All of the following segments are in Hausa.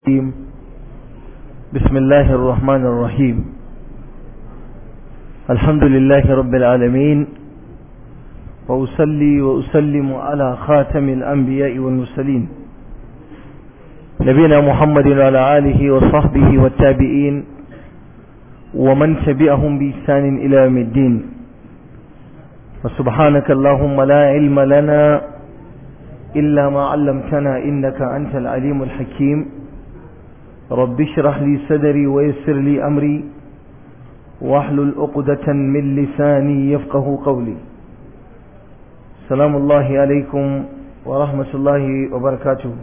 الرحيم بسم الله الرحمن الرحيم الحمد لله رب العالمين وأسلي وأسلم على خاتم الأنبياء والمرسلين نبينا محمد وعلى آله وصحبه والتابعين ومن تبعهم بإحسان إلى يوم الدين وسبحانك اللهم لا علم لنا إلا ما علمتنا إنك أنت العليم الحكيم رب اشرح لي صدري ويسر لي أمري واحلل عقدة من لساني يفقه قولي سلام الله عليكم ورحمة الله وبركاته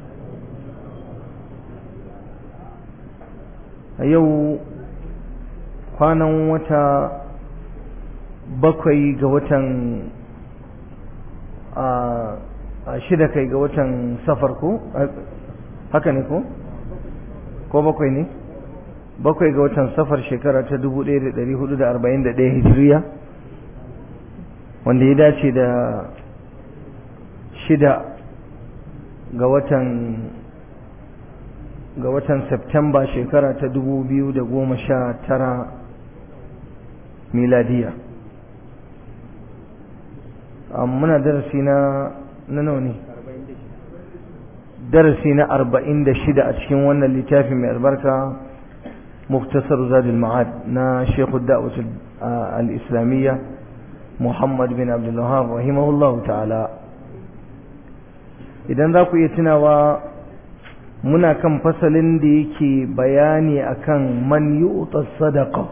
yau kwanan wata bakwai ga watan a shida kai ga watan safar ko haka ne ko ko bakwai ne bakwai ga watan safar shekara ta 1441 hijiriya wanda ya dace da shida ga watan ga watan Septemba shekara ta 2019 miladiya muna darasi na na nawa ne darasi na arba'in da shida a cikin wannan littafi mai albarka muktasar zadul ma'ad na shekhu da'wat al-islamiyya muhammad bin abdullahab rahimahullahu ta'ala idan za ku iya tunawa muna kan fasalin da yake bayani akan man yu'ta sadaqa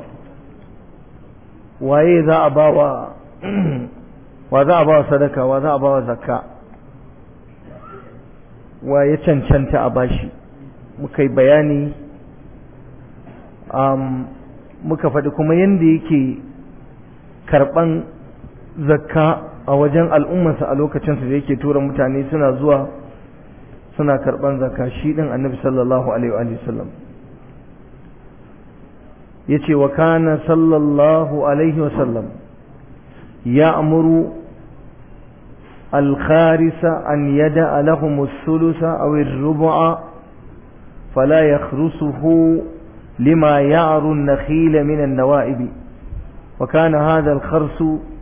waye za a bawa wa za a bawa sadaka wa za a bawa zakka wa ya cancanta a bashi muka yi bayani um, muka faɗi kuma yadda yake karɓan zakka a wajen al'ummarsa a lokacinsa da yake tura mutane suna zuwa suna karɓan zakka shi ɗin annabi sallallahu alaihi wa sallam ya ce wa kana sallallahu alaihi wa sallam ya amuru الخارس أن يدع لهم الثلث أو الربع فلا يخرسه لما يعر النخيل من النوائب وكان هذا الخرس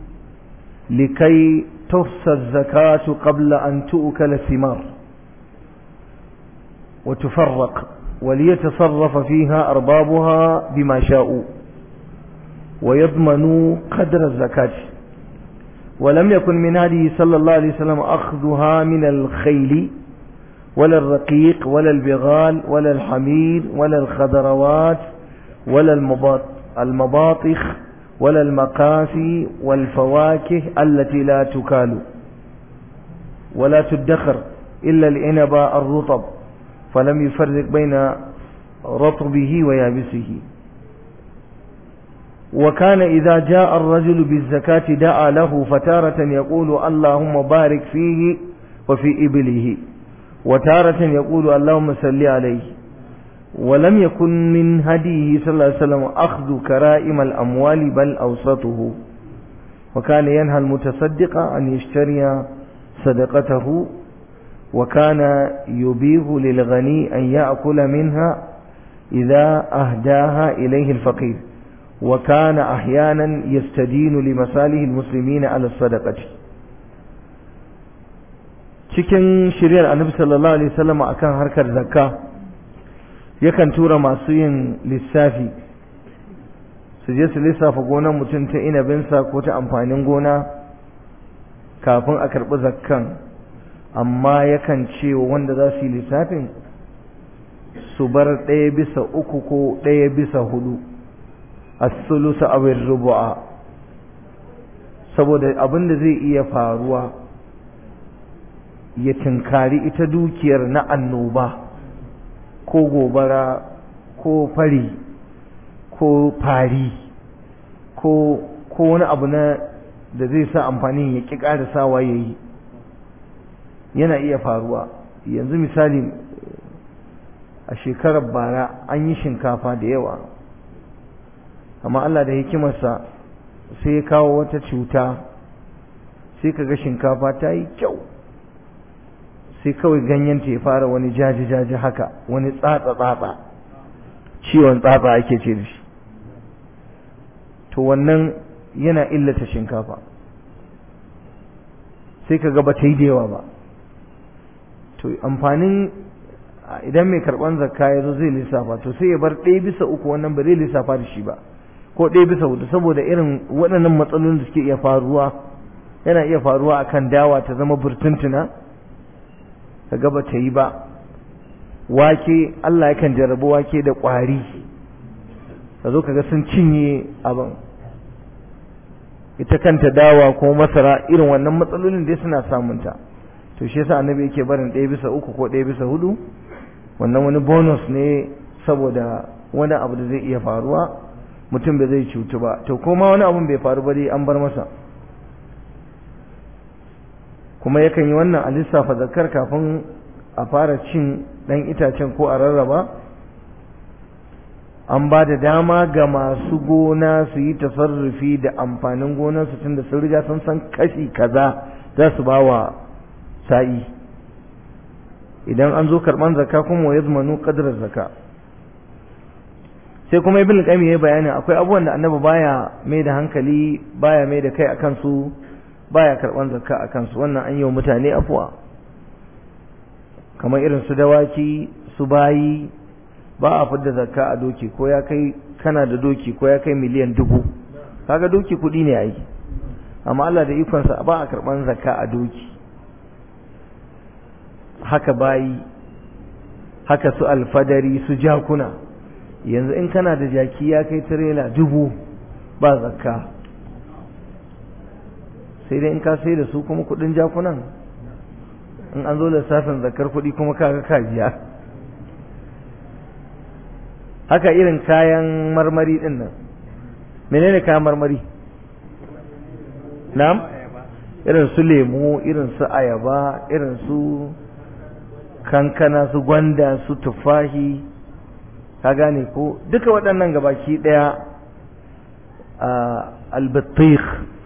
لكي تفسى الزكاة قبل أن تؤكل الثمار وتفرق وليتصرف فيها أربابها بما شاءوا ويضمنوا قدر الزكاة ولم يكن من هذه صلى الله عليه وسلم أخذها من الخيل ولا الرقيق ولا البغال ولا الحمير ولا الخضروات ولا المباطخ ولا المقاسي والفواكه التي لا تكال ولا تدخر إلا العنب الرطب فلم يفرق بين رطبه ويابسه وكان إذا جاء الرجل بالزكاة دعا له فتارة يقول اللهم بارك فيه وفي إبله وتارة يقول اللهم صل عليه ولم يكن من هديه صلى الله عليه وسلم أخذ كرائم الأموال بل أوسطه وكان ينهى المتصدق أن يشتري صدقته وكان يبيه للغني أن يأكل منها إذا أهداها إليه الفقير وكان أحيانا يستدين لمصالح المسلمين على الصدقة cikin shiryar annabi sallallahu alaihi wasallam akan harkar zakka yakan tura masu yin lissafi su je su lissafa gonar mutum ta inabinsa ko ta amfanin gona kafin a karɓi zakkan amma yakan ce wanda za su yi lissafin su bar ɗaya bisa uku ko ɗaya bisa hudu as-sulusa aw ar-rubu'a saboda abin da zai iya faruwa ya tinkari ita dukiyar na annoba ko gobara ko fari ko fari ko ko wani abu na da zai sa amfanin ya ƙi ƙarisawa ya yi yana iya faruwa yanzu misali a shekarar bara an yi shinkafa da yawa amma Allah da hikimarsa sai ya kawo wata cuta sai kaga shinkafa ta yi kyau sai kawai ganyenta ya fara wani jaji-jaji haka wani tsatsa-tsatsa ciwon tsatsa ake ce da shi to wannan yana illata shinkafa sai ka ga ba ta yi da yawa ba to amfanin idan mai karban zakka ya zo zai lissafa to sai ya bar ɗaya bisa uku wannan ba zai lissafa da shi ba ko ɗaya bisa hudu saboda irin waɗannan matsalolin da suke iya faruwa yana iya faruwa akan dawa ta zama burtuntuna ka ga ba ta yi ba wake Allah yakan jarrabu wake da ƙwari ka zo ka ga sun cinye abin ita kanta dawa ko masara irin wannan matsalolin dai suna samunta to shi yasa annabi yake barin ɗaya bisa uku ko ɗaya bisa hudu wannan wani bonus ne saboda wani abu da zai iya faruwa mutum bai zai cutu ba to kuma wani abun bai faru ba dai an bar masa kuma yakan yi wannan a lissafa zakar kafin a fara cin ɗan itacen ko a rarraba an ba da dama ga masu gona su yi tasarrufi da amfanin gonarsu tun da sun riga sun san kashi kaza za su ba wa sa'i idan an zo karɓan zakka kuma wa yazmanu qadrar zakka sai kuma ibn qayyim ya bayani akwai abubuwan da annabi baya mai da hankali baya mai da kai akan su baya karɓan zakka akan su wannan an yi wa mutane afuwa kamar irin su dawaki su bayi ba a fidda zakka a doki ko ya kai kana da doki ko ya kai miliyan dubu kaga doki kuɗi ne ai amma Allah da ikonsa ba a karɓan zakka a doki haka bayi haka su alfadari su jakuna yanzu in kana da jaki ya kai tirela dubu ba zakka sai dai in ka sai da su kuma kudin jakunan in an zo lissafin zakkar kudi kuma kaga kajiya haka irin kayan marmari din nan menene kayan marmari na'am irin su lemu irin su ayaba irin su kankana su gwanda su tufahi ka gane ko duka waɗannan gabaki ɗaya albattikh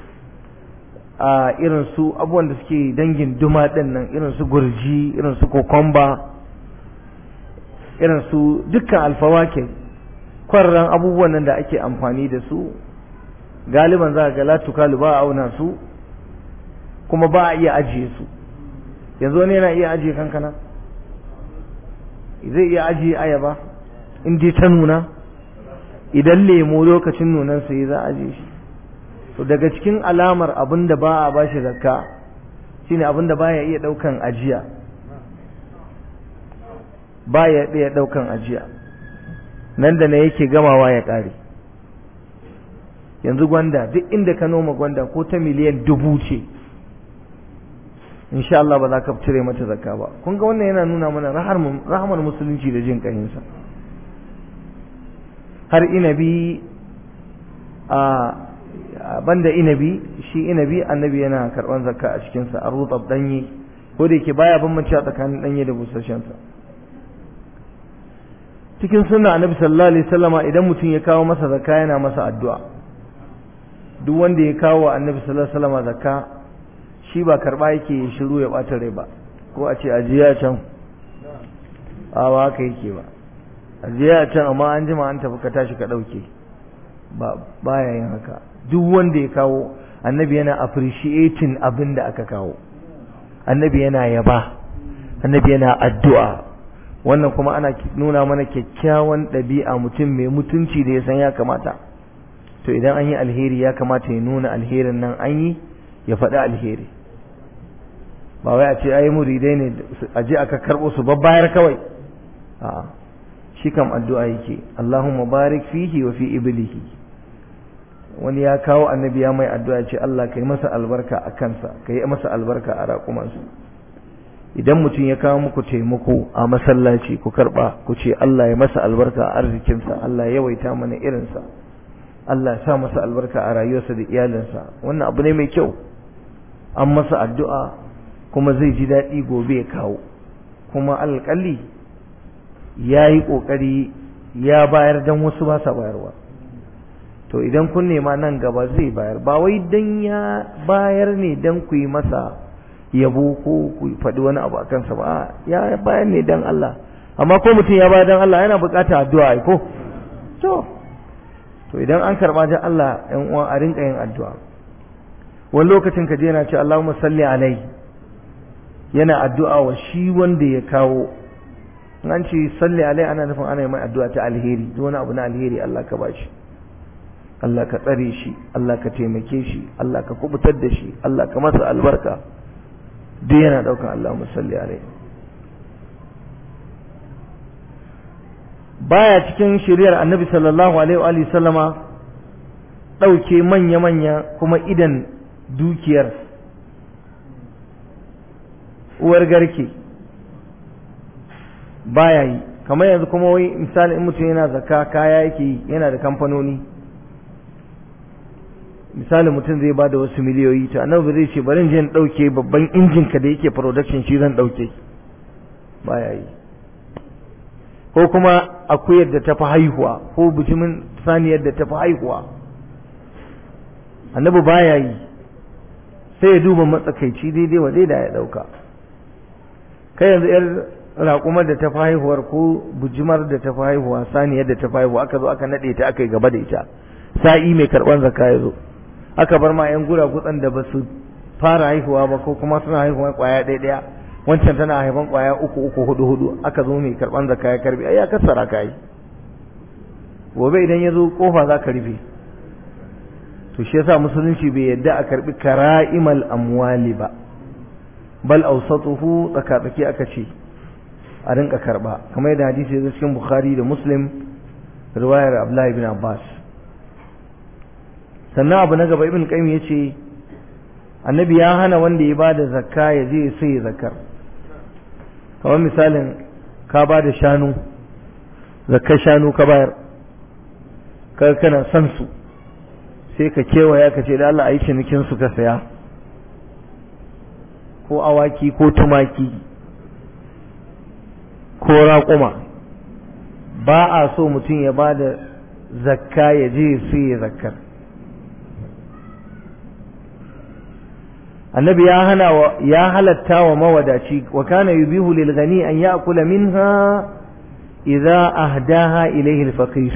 a irin su abubuwan da suke dangin duma ɗin nan irin su gurji irin su kokomba irin su dukkan alfawake kwarran abubuwan nan da ake amfani da su galiban za ga latukalu ba a auna su kuma ba a iya ajiye su yanzu wani yana iya ajiye kankana zai iya ajiye ayaba in dai ta nuna idan lemo lokacin nunan sai za a ajiye shi to daga cikin alamar abin da ba a bashi zakka shine abin da baya iya daukan ajiya baya iya daukan ajiya nan da na yake gamawa ya kare yanzu gwanda duk inda ka noma gwanda ko ta miliyan dubu ce insha Allah ba za ka cire mata zakka ba kun ga wannan yana nuna mana rahamar musulunci da jin kayinsa har inabi a banda inabi shi inabi annabi yana karban zakka a cikin sa arrutab danye ko da yake baya bambanci a tsakanin danye da busasshen sa cikin sunna annabi sallallahu alaihi wasallama idan mutum ya kawo masa zakka yana masa addu'a duk wanda ya kawo annabi sallallahu alaihi wasallama zakka shi ba karba yake shiru ya bata rai ba ko a ce ajiya can a ba haka yake ba ajiya can amma an jima an tafi ka tashi ka dauke ba baya yin haka duk wanda ya kawo annabi yana appreciating abin da aka kawo annabi yana yaba annabi yana addu'a wannan kuma ana nuna mana kyakkyawan ɗabi'a mutum mai mutunci da ya san ya kamata to idan an yi alheri ya kamata ya nuna alherin nan an yi ya faɗi alheri ba wai a ce ai muridai ne a je aka karɓo su babbayar kawai a shi kam addu'a yake Allahumma barik fihi wa fi iblihi wani ya kawo annabi ya mai addu'a ce Allah kai masa albarka a kansa kai masa albarka a raƙumansa idan mutum ya kawo muku taimako a masallaci ku karɓa ku ce Allah ya masa albarka a arzikinsa Allah ya yawaita mana irinsa Allah ya sa masa albarka a rayuwarsa da iyalinsa wannan abu ne mai kyau an masa addu'a kuma zai ji daɗi gobe ya kawo kuma alƙalli ya yi ƙoƙari ya bayar don wasu ba sa bayarwa to idan kun nema nan gaba zai bayar ba wai don ya bayar ne don ku yi masa yabo ko ku faɗi wani abu a kansa ba ya bayan ne dan Allah amma ko mutum ya bayar dan Allah yana buƙatar addu'a ko to to idan an karɓa dan Allah ɗan uwa a rinka yin addu'a wani lokacin ka je yana ce Allahumma salli alai yana addu'a wa shi wanda ya kawo an ce salli alai ana nufin ana yi mai addu'a ta alheri duk wani abu na alheri Allah ka bashi Allah ka tsare shi Allah ka taimake shi Allah ka kubutar da shi Allah ka masa albarka duk yana daukan Allahumma salli alai baya cikin shiriyar annabi sallallahu alaihi wa sallama dauke manya-manya kuma idan dukiyar uwar garke baya yi kamar yanzu kuma wai misali in mutum yana zakka kaya yake yi yana da kamfanoni misali mutum zai bada wasu miliyoyi to annabi zai ce bari in dauke babban injin ka da yake production shi zan dauke baya yi ko kuma akuyar da ta fi haihuwa ko bijimin saniyar da ta fi haihuwa annabi baya yi sai ya duba matsakaici daidai wa da ya dauka kai yanzu yar raƙumar da ta fi haihuwar ko bujimar da ta fi haihuwa saniyar da ta fi haihuwa aka zo aka naɗe ta aka yi gaba da ita sa'i mai karɓar zakka ya zo aka bar ma yan gura gutsan da ba su fara haihuwa ba ko kuma suna haihuwa kwaya ɗaya ɗaya wancan tana haifan kwaya uku uku hudu hudu aka zo mai karɓar zakka ya karbi ai ya kassara ka yi gobe idan ya zo kofa za ka rufe to shi yasa musulunci bai yadda a karbi kara'imal amwali ba bal awsatuhu tsakatsaki aka ce a rinka karba kamar yadda hadisi ya cikin bukhari da muslim riwayar abdullahi bin abbas sannan abu na gaba ibn qayyim yace annabi ya hana wanda ya bada zakka ya je sai ya zakar kamar misalin ka bada shanu zakkar shanu ka bayar ka kana san su sai ka kewaya ka ce da Allah a yi cinikin su ka saya ko awaki ko tumaki ko raƙuma ba a so mutum ya ba da zakka ya je sai ya zakkar annabi ya hana wa ya halatta wa mawadaci wa kana yubihu lil ghani an ya'kula minha idza ahdaha ilayhi al faqir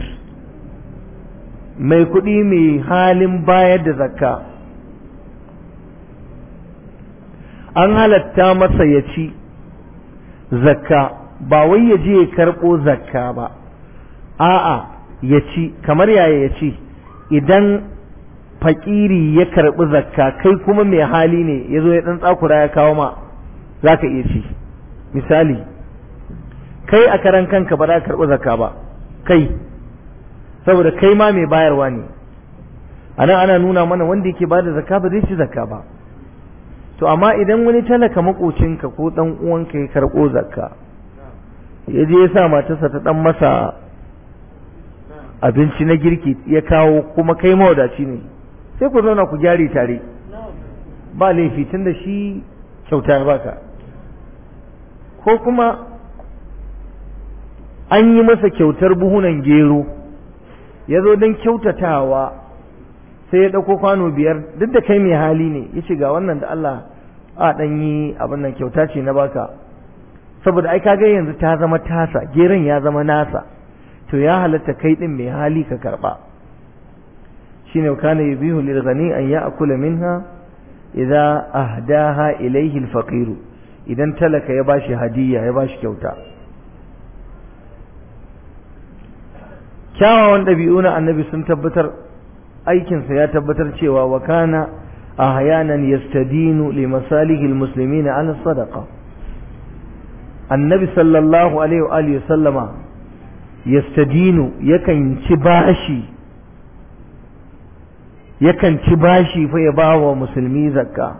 mai kuɗi mai halin bayar da zakka an halatta masa ya ci zakka ba wai ya je ya karɓo zakka ba a'a ya ci kamar yaya ya ci idan fakiri ya karɓi zakka kai kuma mai hali ne ya zo ya ɗan tsakura ya kawo ma za ka iya ci misali kai a karan kanka ba za ka karɓi zakka ba kai saboda kai ma mai bayarwa ne a nan ana nuna mana wanda yake ba da zakka ba zai ci zakka ba to amma idan wani talaka makocinka ko ɗan uwanka ya karɓo zakka ya je ya sa matarsa ta ɗan masa abinci na girki ya kawo kuma kai mawadaci ne sai ku zauna ku gyare tare ba laifi tun da shi kyauta ya baka ko kuma an yi masa kyautar buhunan gero ya zo don kyautatawa sai ya ɗauko kwano biyar duk da kai mai hali ne ya ce ga wannan da Allah a ɗan yi abin nan kyauta ce na baka saboda ai kaga yanzu ta zama tasa geron ya zama nasa to ya halatta kai ɗin mai hali ka karɓa shine kana yubihu lil ghani an ya'kula minha idza ahdaha ilayhi al faqir idan talaka ya bashi hadiyya ya bashi kyauta kyawawan ɗabi'u na annabi sun tabbatar aikinsa ya tabbatar cewa wa kana ahyanan yastadinu li masalihi al muslimina ala sadaqa annabi sallallahu alaihi wa alihi sallama yastadinu yakan ci bashi yakan ci bashi fa ya bawa musulmi zakka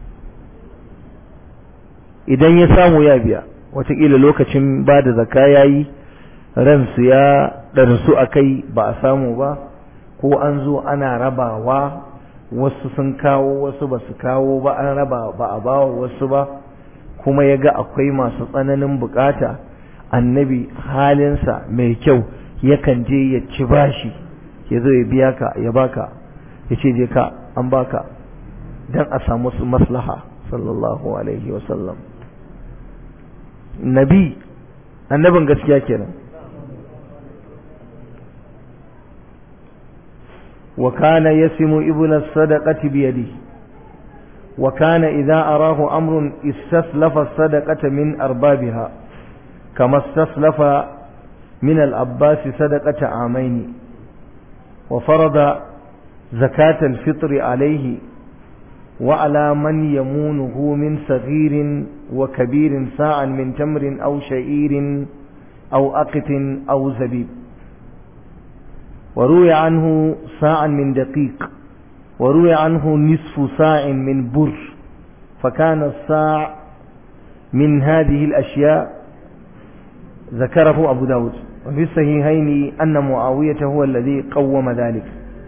idan ya samu ya biya wataƙila lokacin ba da zakka ya yi ransu ya ɗarsu a kai ba a samu ba ko an zo ana rabawa wasu sun kawo wasu ba su kawo ba an raba ba a bawa wasu ba kuma ya ga akwai masu tsananin bukata annabi halinsa mai kyau yakan je ya ci bashi ya zo ya biya ka ya baka ya ce je ka an baka don a samu su maslaha sallallahu alaihi wasallam nabi annabin gaskiya kenan wa kana yasimu ibla sadaqati bi yadihi wa kana idza arahu amrun istaslafa sadaqata min arbabiha kama istaslafa min al-abbas sadaqata amaini wa farada zakat al-fitr alayhi wa ala man yamunuhu min saghirin wa kabirin sa'an min tamrin aw sha'irin aw aqtin aw zabib وروي عنه ساعا من دقيق وروي عنه نصف ساع من بر فكان الساع من هذه الأشياء ذكره أبو داود وفي الصحيحين أن معاوية هو الذي قوم ذلك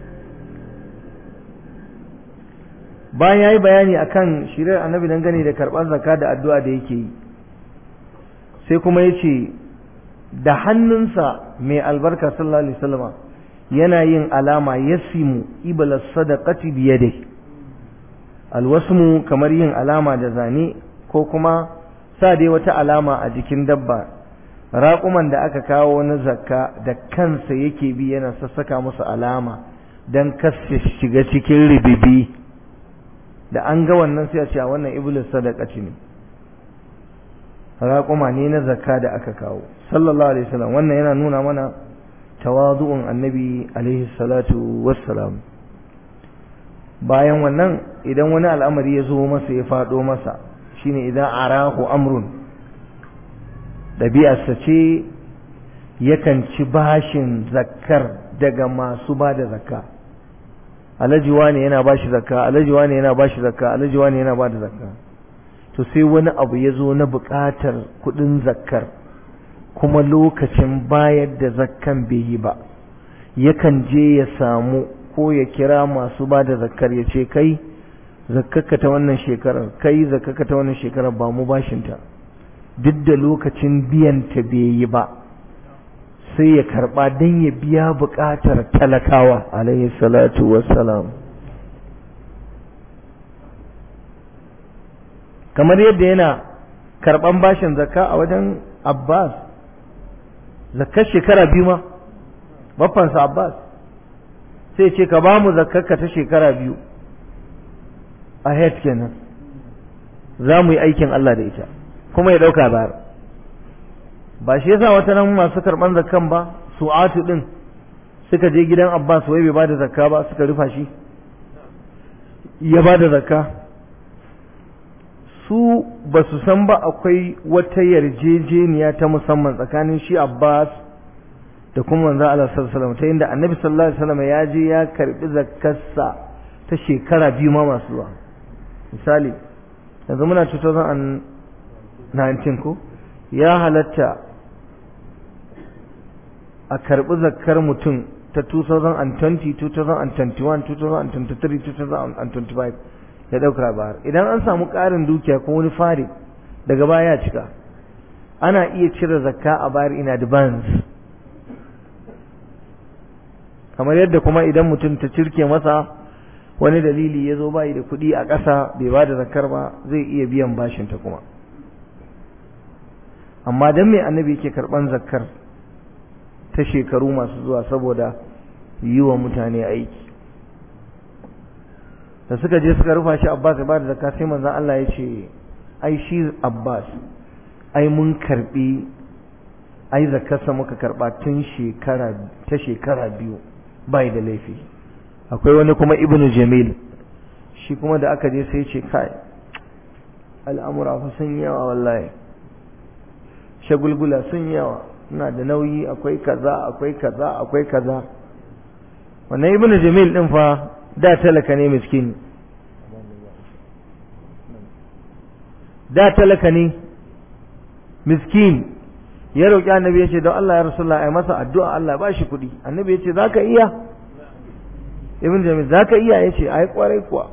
bayan yayi bayani akan shirar annabi dangane da karɓar zakka da addu'a da yake yi sai kuma yace da hannunsa mai albarka sallallahu alaihi wasallama yana yin alama yasimu ibala sadaqati biyade alwasmu kamar yin alama da zane ko kuma sa dai wata alama a jikin dabba raƙuman da aka kawo na zakka da kansa yake bi yana sassaka musu alama don kasu shiga cikin ribibi da an ga wannan sai a ce wannan iblis sadaqati ne raƙuma ne na zakka da aka kawo sallallahu alaihi wasallam wannan yana nuna mana tawazu'un annabi alaihi salatu wassalam bayan wannan idan wani al'amari ya zo masa ya faɗo masa shine idan arahu amrun ɗabi'arsa ce yakan ci bashin zakkar daga masu ba da zakka alhaji wani yana ba shi zakka alhaji wani yana ba shi zakka alhaji wani yana ba da zakka to sai wani abu ya zo na buƙatar kuɗin zakkar kuma lokacin bayar da zakkan bai yi ba yakan je ya samu ko ya kira masu ba da zakkar ya ce kai zakkaka ta wannan shekarar kai zakkaka ta wannan shekarar ba mu bashinta duk da lokacin biyanta bai yi ba sai ya karba don ya biya buƙatar talakawa alaihi salatu wassalam kamar yadda yana karban bashin zakka a wajen abbas zakkar shekara biyu ma baffansa Abbas sai ce ka ba mu zakkarka ta shekara biyu a head kenan za mu yi aikin Allah da ita kuma ya ɗauka bayar ba shi yasa wata nan masu karɓan zakkan ba su'atu ɗin suka je gidan Abbas wai bai ba da zakka ba suka rufa shi ya ba da zakka su ba su san ba akwai wata yarjejeniya ta musamman tsakanin shi Abbas da kuma manzo Allah sallallahu alaihi wasallam ta inda Annabi sallallahu alaihi wasallam ya je ya karbi zakkarsa ta shekara biyu ma masu zuwa misali yanzu muna 2019 ko ya halatta a karbi zakkar mutum ta 2020 2021 2023 2025 ya dauka bayar idan an samu ƙarin dukiya ko wani fari daga baya ya cika ana iya cire zakka a bayar in advance kamar yadda kuma idan mutum ta cirke masa wani dalili ya zo bayi da kuɗi a ƙasa bai ba da zakar ba zai iya biyan bashinta kuma amma don mai annabi yake karɓan zakar ta shekaru masu zuwa saboda yi wa mutane aiki da suka je suka rufa shi abbas ya ba da zakka sai manzan Allah ya ce ai shi abbas ai mun karɓi ai zakarsa muka karɓa tun shekara ta shekara biyu bai da laifi akwai wani kuma ibnu jamil shi kuma da aka je sai ce kai al'amura fa sun yawa wallahi shagulgula sun yawa ina da nauyi akwai kaza akwai kaza akwai kaza wannan ibnu jamil din fa da talaka ne miskin da talaka ne miskin ya roƙi annabi ya ce don Allah ya rasulullah ai masa addu'a Allah ba shi kuɗi annabi ya ce za ka iya ibn jamil za ka iya ya ce ai kwarai kuwa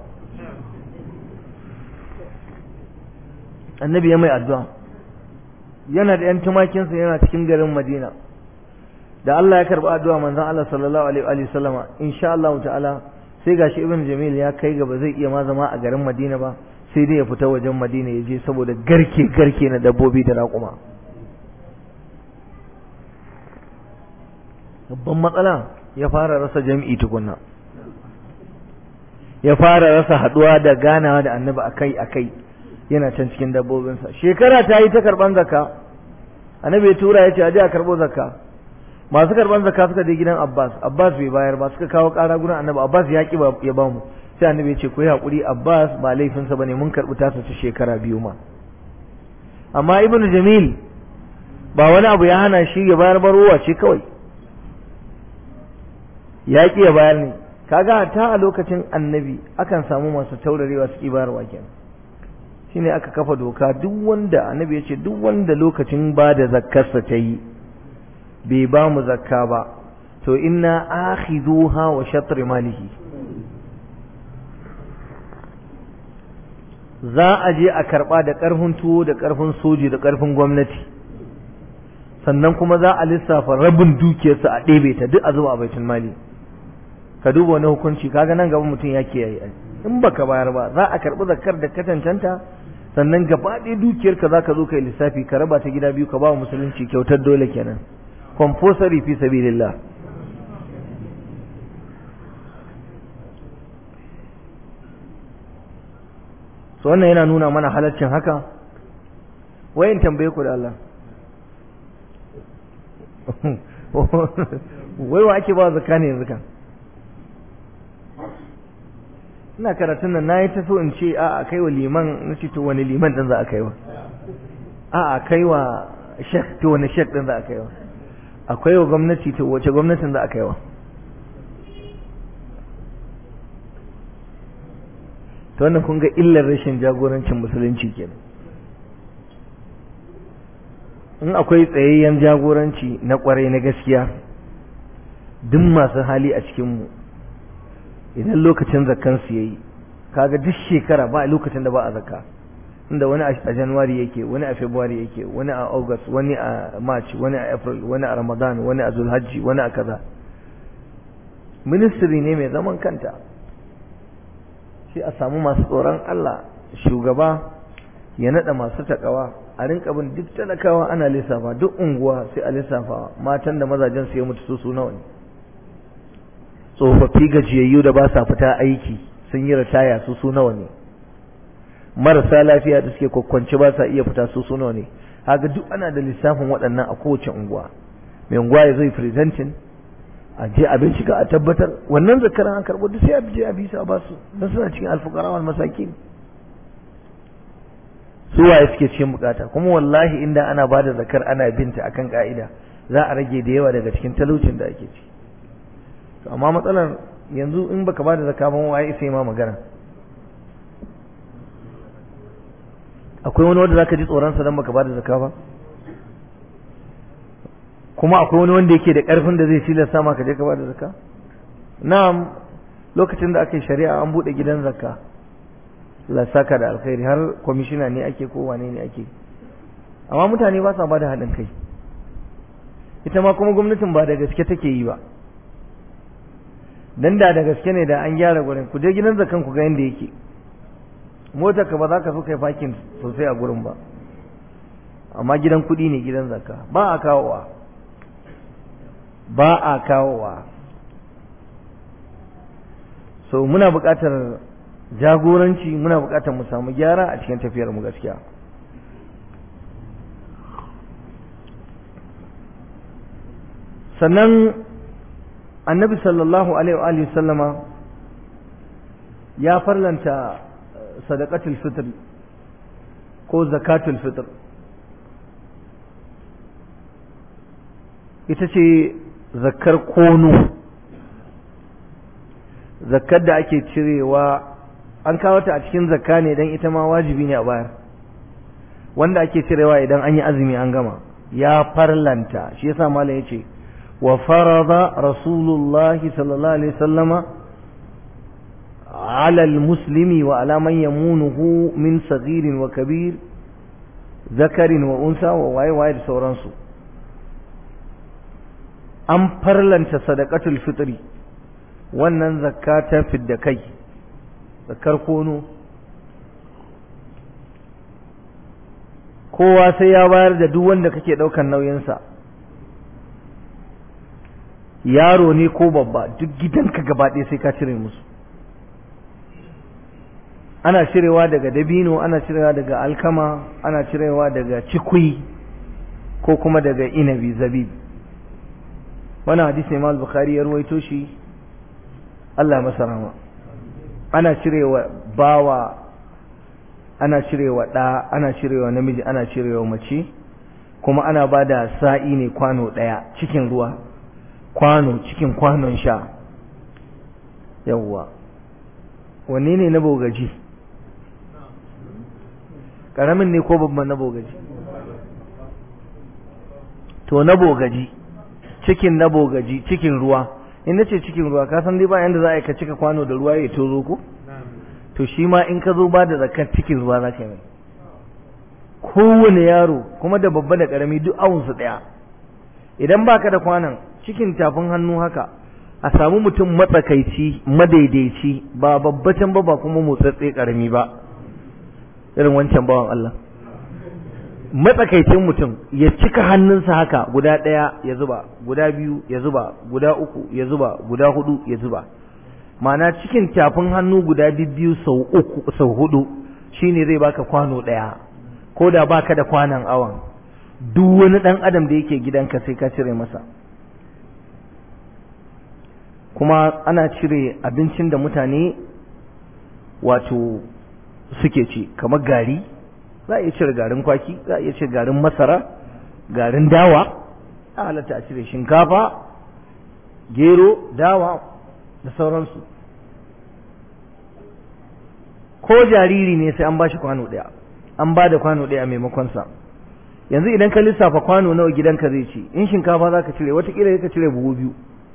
annabi ya mai addu'a yana da ‘yan tumakinsa yana cikin garin madina da Allah ya karɓi addu'a manzan Allah sallallahu alaihi wa sallama insha Allah ta'ala sai gashi ibn jamil ya kai gaba zai iya ma zama a garin madina ba sai dai ya fita wajen madina ya je saboda garke garke na dabbobi da raƙuma babban matsala ya fara rasa jam'i tukunna ya fara rasa haduwa da ganawa da annabi akai akai yana can cikin dabbobinsa shekara ta yi ta karban zakka annabi ya tura ya ce aje a karbo zakka masu karban zakka suka je gidan Abbas Abbas bai bayar ba suka kawo ƙara gurin annabi Abbas ya ki ya ba mu sai annabi ya ce ku yi hakuri Abbas ba laifinsa bane mun karbi tasa ta shekara biyu ma amma Ibn Jamil ba wani abu ya hana shi ya bayar barowa ce kawai ya ki ya bayar ne kaga ta a lokacin annabi akan samu masu taurarewa su ki bayarwa kenan shine aka kafa doka duk wanda annabi ya ce duk wanda lokacin ba da zakkarsa ta yi bai ba mu zakka ba to inna akhidhuha wa shatr malihi za a je a karba da karfin tuwo da karfin soji da karfin gwamnati sannan kuma za a lissafa rabin dukiyarsa a ɗebe ta duk a zuba a baitul mali ka duba wani hukunci kaga nan gaba mutum ya kiyaye in baka bayar ba za a karbi zakkar da ka cancanta sannan gaba ɗaya dukiyarka za ka zo kai lissafi ka raba ta gida biyu ka ba wa musulunci kyautar dole kenan compulsory fi sabilillah so wannan yana nuna mana halaccin haka wayin tambaye ku da Allah wai wa ake ba zakka ne yanzu kan ina karatun nan nayi ta so in ce a a kai wa liman na ce to wani liman din za a kai wa a a kai wa shek to wani shek din za a kai wa akwai wa gwamnati to wace gwamnatin za a kai wa to wannan kun ga illar rashin jagorancin musulunci kenan in akwai tsayayyen jagoranci na kwarai na gaskiya duk masu hali a cikinmu idan lokacin zakkan su yayi kaga duk shekara ba lokacin da ba a zakka inda wani a January yake wani a February yake wani a August wani a March wani a April wani a Ramadan wani a Zulhajji wani a kaza ministry ne mai zaman kanta shi a samu masu tsoron Allah shugaba ya nada masu takawa a rinka bin duk talakawa ana lissafa duk unguwa sai a lissafa matan da mazajen su ya mutu su su nawa ne tsofaffi gajiyayyu da ba sa fita aiki sun yi ritaya su su nawa ne marasa lafiya da suke kwakwance ba sa iya fita su su nawa ne haka duk ana da lissafin waɗannan a kowace unguwa mai unguwa ya zai presenting a je a bincika a tabbatar wannan zakaran an karɓo duk sai a je a bisa ba su don suna cikin alfukara wal masakin su waye suke cikin bukata kuma wallahi inda ana ba da zakar ana binta akan ka'ida za a rage da yawa daga cikin talaucin da ake ci amma matsalar yanzu in baka ba da zakka ba waye sai ma magana akwai wani wanda zaka ji tsoron sa dan baka ba da zakka ba kuma akwai wani wanda yake da karfin da zai tilasta maka je ka ba da zakka na'am lokacin da aka yi shari'a an bude gidan zakka Allah saka da alkhairi har kwamishina ne ake ko wane ne ake amma mutane ba sa ba da haɗin kai ita ma kuma gwamnatin ba da gaske take yi ba dan da da gaske ne da an gyara gurin ku je gidan zakan ku ga yanda yake motar ka ba za ka so kai fakin sosai a gurin ba amma gidan kuɗi ne gidan zakka ba a kawowa ba a kawowa so muna buƙatar jagoranci muna buƙatar mu samu gyara a cikin tafiyar mu gaskiya sannan annabi sallallahu alaihi wa sallama ya farlanta sadaqatul fitr ko zakatul fitr ita ce zakkar kono zakkar da ake cirewa an kawo ta a cikin zakka ne dan ita ma wajibi ne a bayar wanda ake cirewa idan an yi azumi an gama ya farlanta shi yasa malam yace wa farada rasulullahi sallallahu alaihi wasallama على المسلم وعلى من يمونه من صغير وكبير ذكر وأنثى وواي واي da sauransu an farlanta sadaqatul fitri wannan zakka ta fidda kai zakar kono kowa sai ya bayar da duk wanda kake ɗaukan nauyinsa yaro ne ko babba duk gidanka gaba ɗaya sai ka cire musu ana cirewa daga dabino ana cirewa daga alkama ana cirewa daga cikui ko kuma daga inabi zabib wannan hadisi Imam Bukhari ya ruwaito shi Allah masa rahama ana cirewa bawa ana cirewa ɗa ana cirewa namiji ana cirewa mace kuma ana ba da sa'i ne kwano ɗaya cikin ruwa kwano cikin kwanon sha yawwa wanne ne na bogaji ƙaramin ne ko babban na bogaji to na bogaji cikin na bogaji cikin ruwa in na ce cikin ruwa ka san dai ba yanda za a yi ka cika kwano da ruwa ya tozo ko to shi ma in ka zo ba da zakar cikin ruwa za ka yi kowane yaro kuma da babba da ƙarami duk awunsu ɗaya idan baka da kwanan cikin tafin hannu haka a samu mutum matsakaici madaidaici ba babbacin ba ba kuma motsatse ƙarami ba irin wancan bawan Allah matsakaicin mutum ya cika hannunsa haka guda ɗaya ya zuba guda biyu ya zuba guda uku ya zuba guda hudu ya zuba ma'ana cikin tafin hannu guda biyu sau uku sau hudu shine zai baka kwano ɗaya ko da baka da kwanan awan duk wani ɗan adam da yake gidanka sai ka cire masa kuma ana cire abincin da mutane wato suke ci kamar gari za a iya cire garin kwaki za a iya cire garin masara garin dawa a halatta a cire shinkafa gero dawa da sauransu ko jariri ne sai an ba shi kwano ɗaya an ba da kwano ɗaya a maimakonsa yanzu idan ka lissafa kwano nawa gidanka zai ci in shinkafa za ka cire watakila ka cire buhu biyu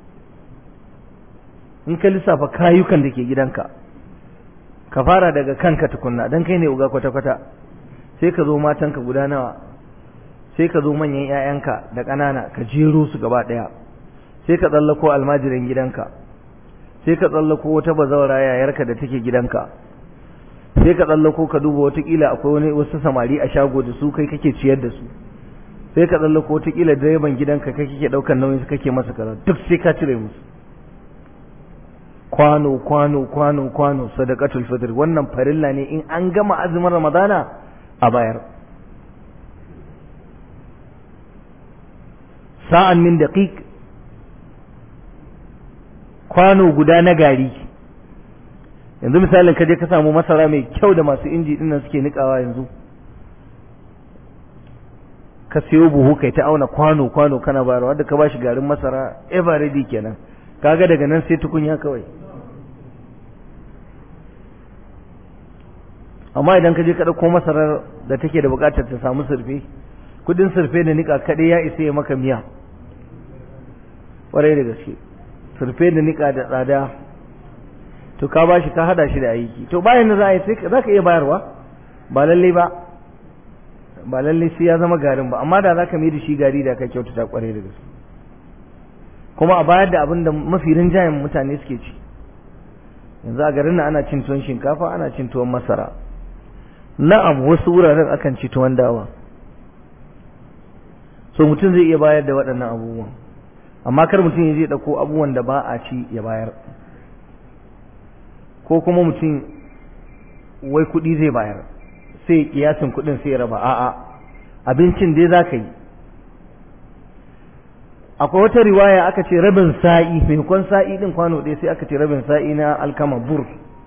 in ka lissafa kayukan da ke gidanka ka fara daga kanka tukunna don kai ne uga kwata-kwata sai ka zo matanka guda nawa sai ka zo manyan 'ya'yanka da ƙanana ka jero su gaba ɗaya sai ka tsallako almajirin gidanka sai ka tsallako wata bazawara yayarka da take gidanka sai ka tsallako ka duba watakila akwai wani wasu samari a shago da su kai kake ciyar da su sai ka tsallako watakila direban gidanka kai kake ɗaukar nauyin su kake masa kaza duk sai ka cire musu kwano kwano kwano kwano sadaqatul fitr wannan farilla ne in an gama azumin ramadana a bayar sa'an min daqiq kwano guda na gari yanzu misalin ka je ka samu masara mai kyau da masu inji dinnan suke nikawa yanzu ka siyo buhu kai ta auna kwano kwano kana bayarwa wanda ka bashi garin masara ever ready kenan kaga daga nan sai tukunya kawai amma idan ka je ka ɗauko masarar da take da buƙatar ta samu surfe kudin surfe da nika kaɗai ya isa ya maka miya ƙwarai da gaske surfe da nika da tsada to ka bashi ka hada shi da aiki to bayan da za a yi sai za ka iya bayarwa ba lalle ba ba lalle sai ya zama garin ba amma da za ka mai da shi gari da ka kyautata ƙwarai da gaske kuma a bayar da abin da mafi rinjayen mutane suke ci yanzu a garin nan ana cin tuwon shinkafa ana cin tuwon masara na'am wasu wuraren akan ci tuwon dawa so mutum zai iya bayar da waɗannan abubuwan amma kar mutum ya je ɗauko abubuwan da ba a ci ya bayar ko kuma mutum wai kuɗi zai bayar sai kiyasin kuɗin sai ya raba a'a abincin dai za ka yi akwai wata riwaya aka ce rabin sa'i maimakon sa'i din kwano ɗaya sai aka ce rabin sa'i na alkama bur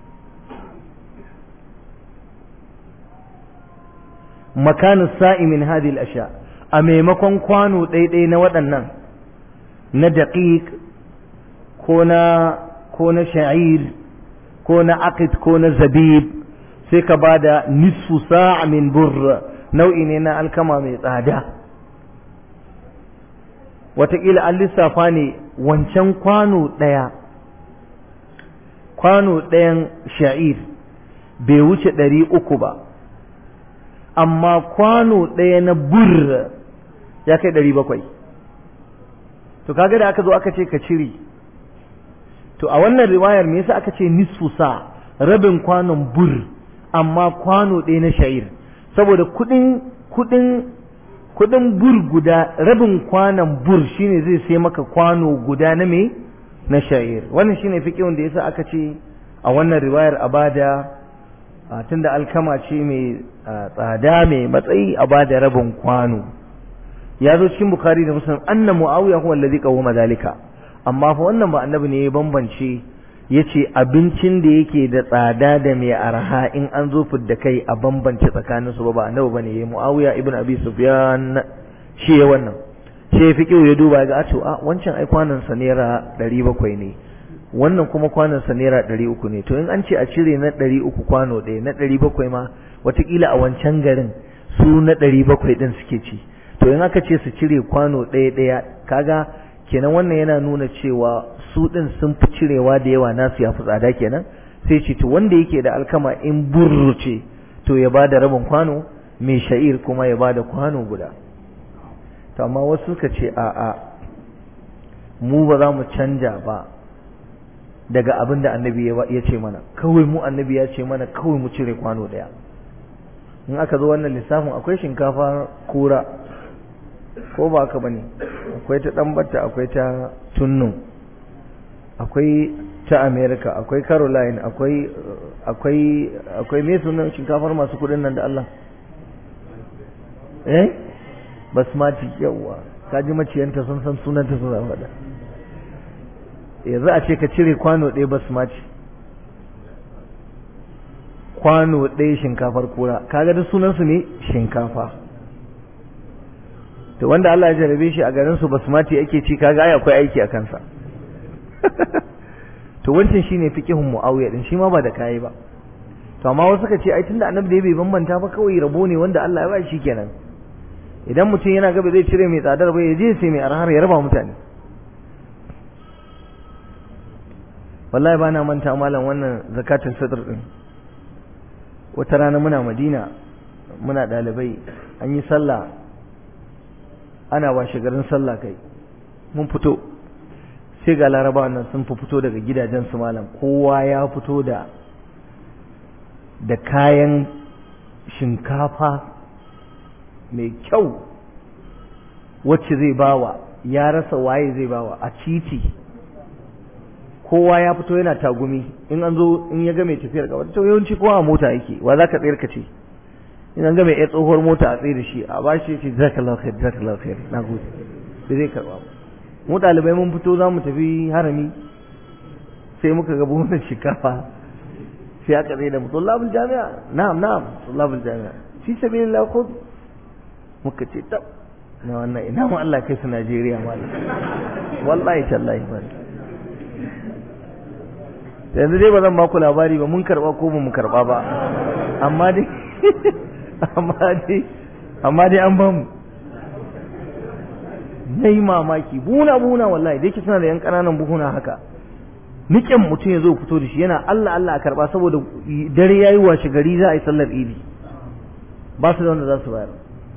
makanin sa'i min hadhihi asha a maimakon kwano ɗaiɗai na waɗannan na daqiq ko na ko na sha'ir ko na aqid ko na zabib sai ka bada nisfu sa'a min burr nau'i ne na alkama mai tsada wataƙila an lissafa ne wancan kwano ɗaya kwano ɗayan sha'ir bai wuce ɗari uku ba amma kwano ɗaya na bur ya kai ɗari bakwai to kaga da aka zo aka ce ka cire to a wannan riwayar me yasa aka ce nisfu sa rabin kwanon bur amma kwano ɗaya na sha'ir saboda kuɗin kudin kudin bur guda rabin kwanan bur shine zai sai maka kwano guda na me na sha'ir wannan shine fiqhun da yasa aka ce a wannan riwayar abada tunda alkama ce mai tsada mai matsayi a bada rabin kwano ya zo cikin bukhari da muslim anna muawiya huwa allazi qawma zalika amma fa wannan ba annabi ne ya bambance yace abincin da yake da tsada da mai arha in an zo fidda kai a bambance tsakanin su ba ba annabi bane yayi muawiya ibn abi sufyan shi ya wannan shi ya fiqhu ya duba ga ato a wancan ai kwanan sa naira 700 ne wannan kuma kwanan sa naira 300 ne to in an ce a cire na 300 kwano ɗaya na 700 ma watakila a wancan garin su na 700 din suke ci to in aka ce su cire kwano ɗaya ɗaya kaga kenan wannan yana nuna cewa su ɗin sun fi cirewa da yawa nasu ya fi tsada kenan sai ce to wanda yake da alkama in burruce to ya ba da rabin kwano mai sha'ir kuma ya ba da kwano guda to amma wasu suka ce a'a mu ba za mu canja ba daga abin da annabi ya ce mana kawai mu annabi ya ce mana kawai mu cire kwano ɗaya in aka zo wannan lissafin akwai shinkafa kura ko ba haka bane akwai ta ɗanbata akwai ta tunnu akwai ta america akwai caroline akwai akwai akwai me sunan shinkafar masu kudin nan da Allah eh basmati yawa kaji maciyanta sun san sunanta sun zama da yanzu a ce ka cire kwano ɗaya basmati kwano ɗaya shinkafar kura kaga da sunansu ne shinkafa to wanda Allah ya jarabe shi a garin su basmati ake ci kaga ai akwai aiki a kansa to wancan shine fiqhun Muawiya din shi ma ba da kai ba to amma wasu suka ce ai tunda annabi da bai bambanta ba kawai rabo ne wanda Allah ya ba shi kenan idan mutum yana gaba zai cire mai tsadar ba ya je sai mai arhar ya raba mutane wallahi ba na manta malam wannan zakatul fitr din wata rana muna Madina muna dalibai an yi sallah ana washe garin sallah kai mun fito sai ga laraba nan sun fi fito daga gidajen su malam kowa ya fito da da kayan shinkafa mai kyau wacce zai bawa ya rasa waye zai bawa a titi kowa ya fito yana tagumi in an zo in ya ga mai tafiyar gaba to yawanci kowa a mota yake wa za ka tsayar ka ce in an ga mai tsohuwar mota a tsaye da shi a ba shi ce jazakallahu khair jazakallahu khair na gode da zai karba mu dalibai mun fito za mu tafi harami sai muka ga buhunan shinkafa sai aka tsaye da mu tullabul jami'a na'am na'am tullabul jami'a fi sabilillah khudh muka ce tab na wannan ina mu Allah kai su Najeriya malam wallahi tallahi malam yanzu dai ba zan ba ku labari ba mun karba ko ba mu karba ba amma dai amma dai amma dai an bamu na yi mamaki buna buna wallahi dai suna da yan ƙananan buhuna haka niƙen mutum ya zo fito da shi yana Allah Allah a karba saboda dare ya yi washe gari za a yi sallar idi ba su da wanda za su bayar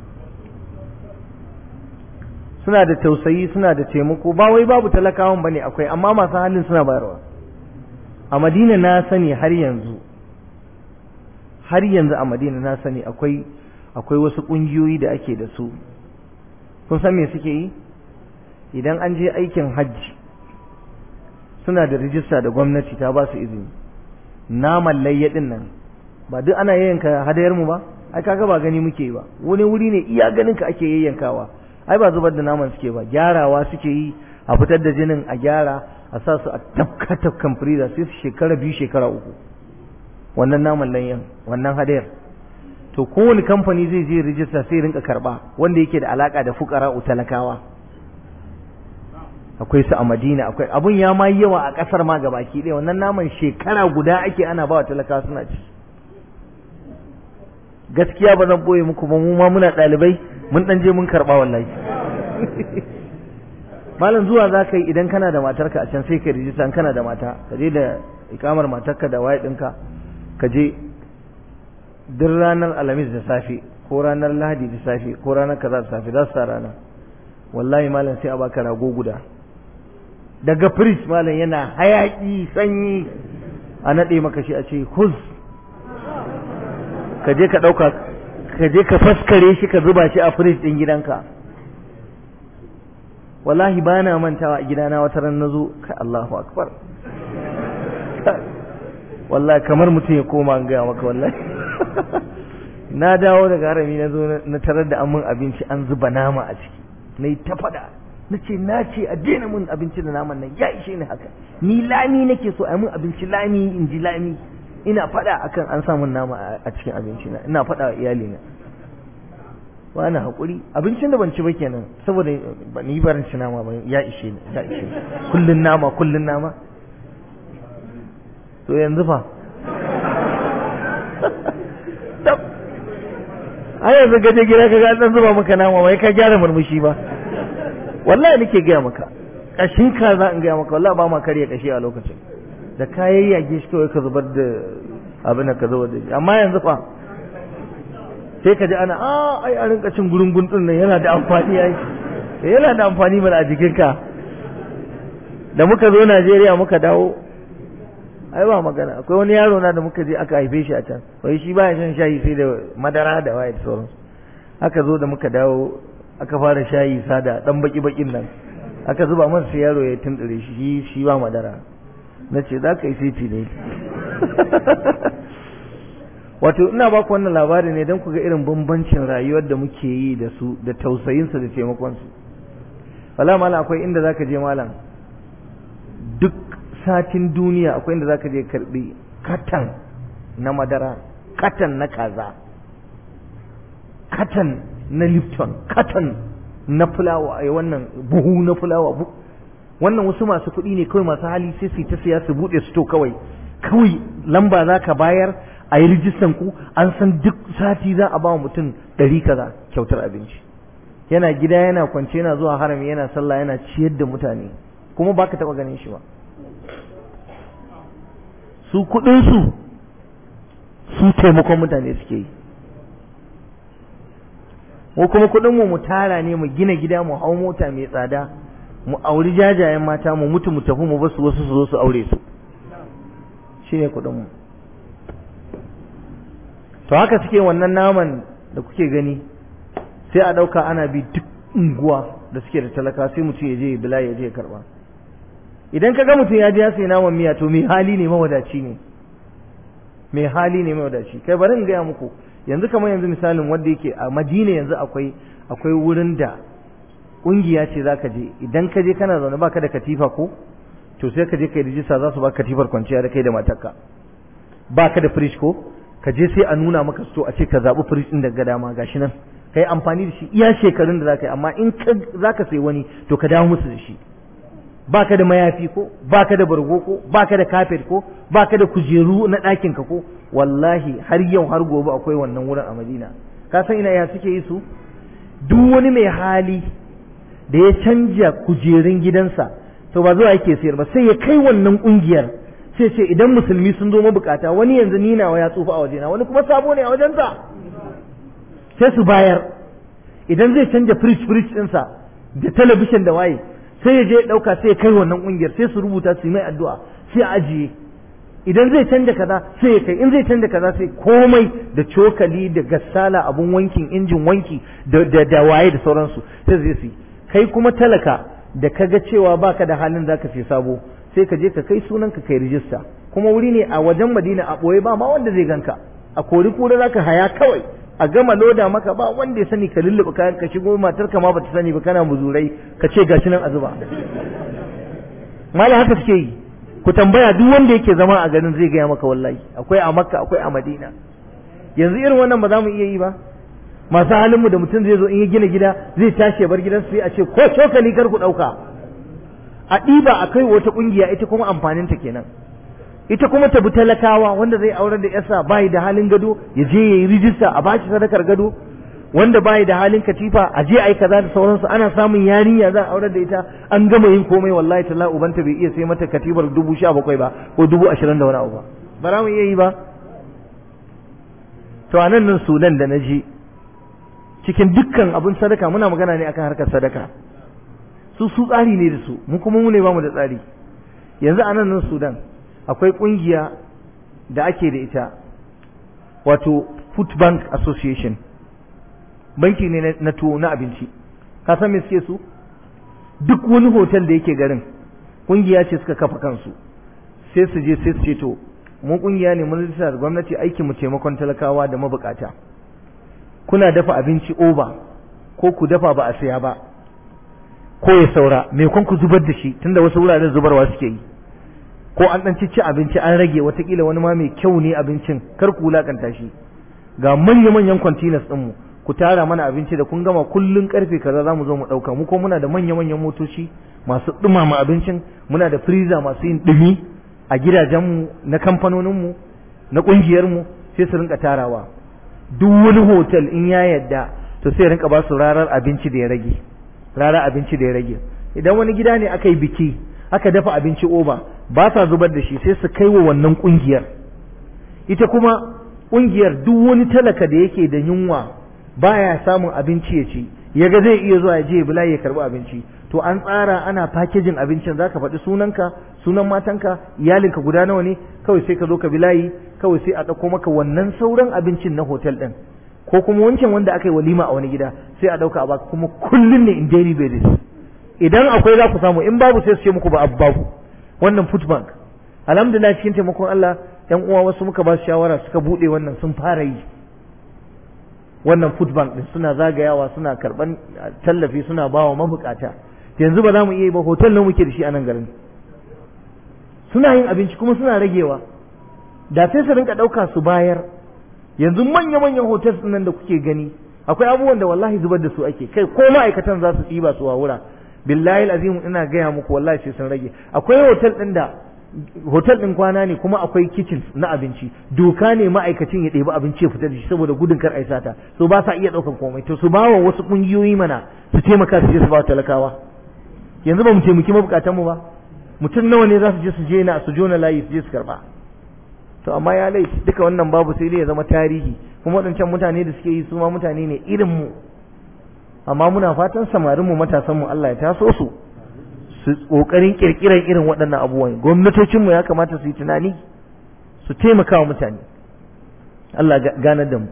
suna da tausayi suna da taimako ba wai babu talakawan bane akwai amma masu halin suna bayarwa a madina na sani har yanzu har yanzu a madina na sani akwai akwai wasu ƙungiyoyi da ake da su kun san me suke yi idan an je aikin hajji suna da rijista da gwamnati ta ba su izini naman layyadin nan ba duk ana yayyanka hadayar mu ba ai kaga ba gani muke yi ba wani wuri ne iya ganin ka ake yayyankawa ai ba zubar da naman suke ba gyarawa suke yi a fitar da jinin a gyara a sa su a tafka tafkan freezer sai su shekara biyu shekara uku wannan naman layyan wannan hadayar to kowane kamfani zai je rijista sai rinka karba wanda yake da alaka da fukara talakawa akwai su a madina akwai abun ya ma yawa a kasar ma gabaki ɗaya wannan naman shekara guda ake ana ba wa talakawa suna ci gaskiya ba zan boye muku ba mu ma muna ɗalibai mun ɗan je mun karɓa wallahi malam zuwa za ka yi idan kana da matarka a can sai ka rijista kana da mata ka je da ikamar matarka da waye ɗinka ka je duk ranar alhamis da safe ko ranar lahadi da safe ko ranar kaza da safe za su sa rana wallahi malam sai a baka rago guda daga firij malam yana hayaki sanyi a naɗe maka shi a ce huz ka je ka ɗauka ka je ka faskare shi ka zuba shi a firij ɗin gidanka wallahi ba na mantawa a gidana wata ran na zo ka Allahu akbar wallahi kamar mutum ya koma an gaya maka wallahi na dawo daga harami na zo na tarar da amin abinci an zuba nama a ciki na yi ta faɗa na ce na ce a daina mun abinci da naman nan ya ishe ni haka ni lami nake so a mun abinci lami in ji lami ina faɗa akan an samun nama a cikin abinci na ina faɗa wa iyalina ba na haƙuri abincin da ban ci ba kenan saboda ni barin ci nama ba ya ishe ni ya ishe ni kullun nama kullun nama to yanzu fa ai yanzu gaje gida ka ga dan zuba maka nama bai ka gyara murmushi ba wallahi nake gaya maka kashin ka za in gaya maka wallahi ba ma karya kashi a lokacin da kayan yage shi kawai ka zubar da abin da ka zubar da shi amma yanzu fa sai ka ji ana a ai a rinka cin gurungun din nan yana da amfani ai yana da amfani mana a jikinka da muka zo Najeriya muka dawo ai ba magana akwai wani yaro na da muka je aka haife shi a can wai shi baya shan shayi sai da madara da waye da sauransu aka zo da muka dawo aka fara shayi sada dan baki bakin nan aka zuba masa sai yaro ya tundure shi shi ba madara na ce za ka yi siti ne wato ina ba ku wannan labari ne don ku ga irin bambancin rayuwar da muke yi da su da tausayinsu da taimakonsu wala malam akwai inda za ka je malam duk satin duniya akwai inda za ka je karbi katan na madara katan na kaza katan na lipton katan na fulawa a wannan buhu na fulawa wannan wasu masu kuɗi ne kawai masu hali sai su ta siya su buɗe su to kawai kawai lamba za ka bayar a yi rijistan ku an san duk sati za a ba mutum ɗari kaza kyautar abinci yana gida yana kwance yana zuwa harami yana sallah yana ciyar da mutane kuma baka taɓa ganin shi ba su kuɗinsu su taimakon mutane suke yi mu kuma kuɗinmu mu tara ne mu gina gida mu hau mota mai tsada mu auri jajayen mata mu mutu mu tafi mu basu wasu su zo su aure su shi ne kuɗinmu to haka suke wannan naman da kuke gani sai a ɗauka ana bi duk unguwa da suke da talaka sai mutum ya je ya bila ya je ya karɓa idan ka ga mutum ya je ya sayi naman miya to mai hali ne mawadaci ne mai hali ne mawadaci kai bari in gaya muku yanzu kamar yanzu misalin wanda yake a madina yanzu akwai akwai wurin da kungiya ce zaka je idan ka je kana zaune baka da katifa ko to sai ka je kai rijista za su baka katifar kwanciya da kai da matarka baka da fridge ko ka je sai a nuna maka sto a ce ka zabi fridge din daga dama gashi nan kai amfani da shi iya shekarun da zaka yi amma in ka zaka sai wani to ka dawo musu da shi baka da mayafi ko baka da bargo ko baka da kafet ko baka da kujeru na ɗakin ka ko wallahi har yau har gobe akwai wannan wurin a Madina ka san ina ya suke yi su duk wani mai hali da ya canja kujerun gidansa to ba zuwa yake sayar ba sai ya kai wannan kungiyar sai ce idan musulmi sun zo mabukata wani yanzu ni nawa ya tsufa a wajena wani kuma sabo ne a wajensa sai su bayar idan zai canja fridge fridge ɗinsa da talabishin da waye sai ya je ya ɗauka sai ya kai wannan ƙungiyar sai su rubuta su yi mai addu'a sai a ajiye idan zai canja kaza sai ya kai in zai canja kaza sai komai da cokali da gassala abun wankin injin wanki da da waye da sauransu sai zai su kai kuma talaka da kaga cewa baka da halin zaka sai sabo sai ka je ka kai sunan ka kai rijista kuma wuri ne a wajen Madina a boye ba ma wanda zai ganka a kori kura zaka haya kawai a gama loda maka ba wanda ya sani ka lulluɓe kayan ka shigo matar ka ma bata sani ba kana muzurai ka ce gashi nan a zuba mala haka suke yi ku tambaya duk wanda yake zama a garin zai gaya maka wallahi akwai a makka akwai a madina yanzu irin wannan ba za mu iya yi ba masu halinmu da mutum zai zo in ya gina gida zai tashi ya bar gidansu sai a ce ko cokali kar ku ɗauka a ɗiba a kai wata ƙungiya ita kuma amfaninta kenan ita kuma ta bi talakawa wanda zai aurar da yasa bai da halin gado ya je ya yi rijista a bashi sadakar gado wanda bai da halin katifa a je ai kaza da sauransu ana samun yarinya za a aurar da ita an gama yin komai wallahi talla ubanta bai iya sai mata katifar dubu sha bakwai ba ko dubu ashirin da wani abu ba ba za mu iya yi ba to a nan nan sudan da na je cikin dukkan abin sadaka muna magana ne akan harkar sadaka su su tsari ne da su mu kuma mu ne ba mu da tsari yanzu a nan nan sudan akwai kungiya da ake da ita wato food bank association banki ne na tuwo na abinci ka san me suke su duk wani hotel da yake garin kungiya ce suka kafa kansu sai su je sai su ce to mu kungiya ne mun rijista da gwamnati aikin mu taimakon talakawa da mabukata kuna dafa abinci over ko ku dafa ba a saya ba ko ya saura me kun ku zubar da shi tunda wasu wuraren zubarwa suke yi ko an dan ci abinci an rage watakila wani ma mai kyau ne abincin kar ku wulakanta shi ga manya-manyan containers ɗinmu ku tara mana abinci da kun gama kullun karfe kaza za mu zo mu ɗauka mu ko muna da manya-manyan motoci masu ɗumama abincin muna da freezer masu yin ɗumi a gidajenmu na kamfanoninmu na ƙungiyarmu sai su rinka tarawa duk wani hotel in ya yadda to sai rinka ba su rarar abinci da ya rage rarar abinci da ya rage idan wani gida ne aka yi biki aka dafa abinci oba ba sa zubar da shi sai su kai wa wannan ƙungiyar ita kuma ƙungiyar duk wani talaka da yake da yunwa baya samun abinci ya ci ya ga zai iya zuwa ya je bila ya karbi abinci to an tsara ana fakejin abincin zaka faɗi sunanka sunan matanka iyalinka guda nawa ne kawai sai ka zo ka bilayi kawai sai a ɗauko maka wannan sauran abincin na hotel ɗin ko kuma wancan wanda aka yi walima a wani gida sai a ɗauka a baka kuma kullum ne in daily basis idan akwai za ku samu in babu sai su ce muku ba abu babu wannan food bank alhamdulillah cikin taimakon Allah yan uwa wasu muka ba su shawara suka bude wannan sun fara yi wannan food bank din suna zagayawa suna karban tallafi suna bawa mabukata yanzu ba za mu iya yi ba hotel nan muke da shi a nan garin suna yin abinci kuma suna ragewa da sai su rinka ɗauka su bayar yanzu manya-manyan hotels ɗin nan da kuke gani akwai abubuwan da wallahi zubar da su ake kai ko ma'aikatan za su ɗiba su wura billahi azim ina gaya muku wallahi sai sun rage akwai hotel ɗin da hotel ɗin kwana ne kuma akwai kitchen na abinci doka ne ma'aikacin ya ɗebi abinci ya fita da shi saboda gudun kar ai sata so ba sa iya ɗaukan komai to su ba wa wasu ƙungiyoyi mana su taimaka su je su ba talakawa yanzu ba mu taimaki mabukatan mu ba mutum nawa ne za su je su je na su jona layi su je su karba to amma ya laifi duka wannan babu sai dai ya zama tarihi kuma waɗancan mutane da suke yi su ma mutane ne irin mu amma muna fatan samarin mu matasan mu Allah ya taso su su kokarin kirkiran irin waɗannan abubuwan gwamnatocin mu ya kamata su yi tunani su taimaka wa mutane Allah ganar da mu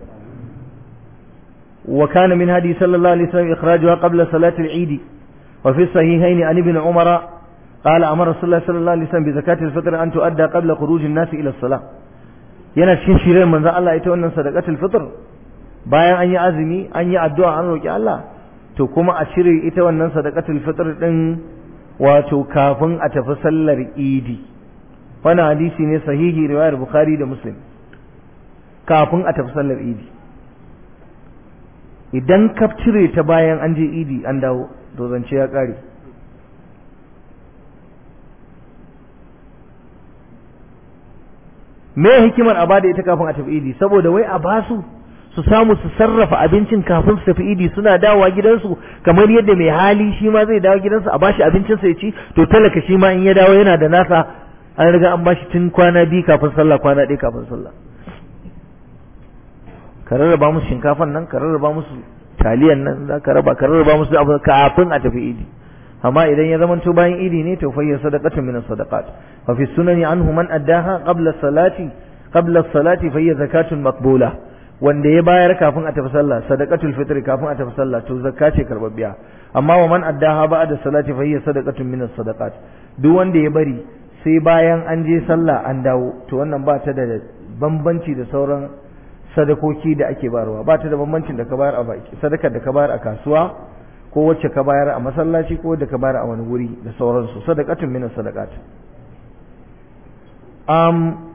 wa kana min hadi sallallahu alaihi wasallam ikhrajuha qabla salati al-eid wa fi sahihayn an ibn umara قال أمر رسول الله صلى الله عليه وسلم بزكاة الفطر أن تؤدى قبل خروج الناس إلى الصلاة yana cikin shirin manzon Allah ita wannan sadaqatul fitr bayan an yi azumi an yi addu'a an roki Allah to kuma a cire ita wannan sadaqatul fitr din wato kafin a tafi sallar idi wannan hadisi ne sahihi riwayar bukhari da muslim kafin a tafi sallar idi idan ka cire ta bayan an je idi an dawo to zance ya kare me hikimar a bada ita kafin a tafi idi saboda wai a basu su samu su sarrafa abincin kafin su tafi idi suna dawowa gidansu kamar yadda mai hali shi ma zai dawo gidansu a bashi abincinsa ya ci to talaka shi ma in ya dawo yana da nasa an riga an bashi tun kwana biyu kafin sallah kwana ɗaya kafin sallah ka rarraba musu shinkafan nan ka rarraba musu taliyan nan za ka raba ka rarraba musu abu kafin a tafi idi amma idan ya zamanto bayan idi ne to fayyar sadaqatun min sadaqat fa fi sunani anhu man addaha qabla salati qabla salati fayyar zakatun maqbula wanda ya bayar kafin a tafi sallah sadaqatul fitr kafin a tafi sallah to zakka ce karbabbiya amma wa man addaha ba'da salati fayyar sadaqatun min sadaqat duk wanda ya bari sai bayan an je sallah an dawo to wannan ba ta da bambanci da sauran sadakoki da ake bayarwa ba ta da bambancin da ka bayar a baki sadakar da ka bayar a kasuwa ko wacce ka bayar a masallaci ko da ka bayar a wani wuri da sauransu sadaqatun min sadaqat um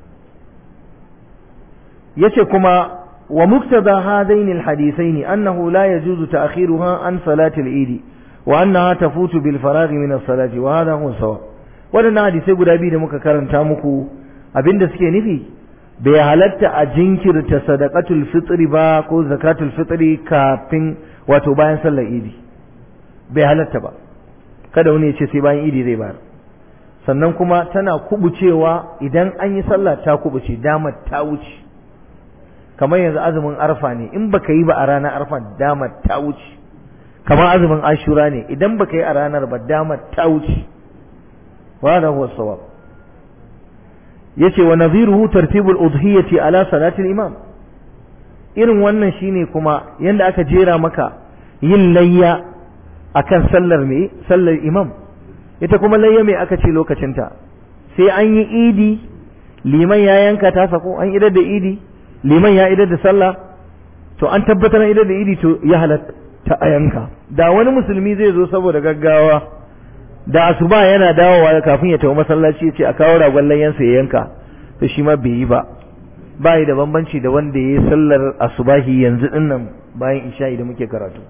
yace kuma wa muktada hadaini alhadithain annahu la yajuzu ta'khiruha an salati al-eid wa annaha tafutu bil faragh min as-salati wa hadha huwa sawa wadannan hadisai guda biyu da muka karanta muku abinda suke nufi bai halatta a jinkirta sadaqatul fitri ba ko zakatul fitri kafin wato bayan sallar idi bai halatta ba kada wani ya ce sai bayan idi zai bayar sannan kuma tana kubucewa idan an yi sallah ta kubuce damar ta wuce kamar yanzu azumin arfa ne in baka yi ba a ranar arfa damar ta wuce kamar azumin ashura ne idan baka yi a ranar ba damar ta wuce wa da huwa sawab yace wa nadhiruhu tartibul udhiyati ala salatil imam irin wannan shine kuma yanda aka jera maka yin layya akan sallar me sallar imam ita kuma layya me aka ce lokacinta sai an yi idi liman ya yanka ta sako an idar da idi liman ya idar da sallah to an tabbatar idar da idi to ya halatta a yanka da wani musulmi zai zo saboda gaggawa da asuba yana dawowa kafin ya tafi masallaci ya ce a kawo ragon layyansa ya yanka to shi ma bai yi ba ba da bambanci da wanda ya yi sallar asubahi yanzu dinnan bayan isha'i da muke karatu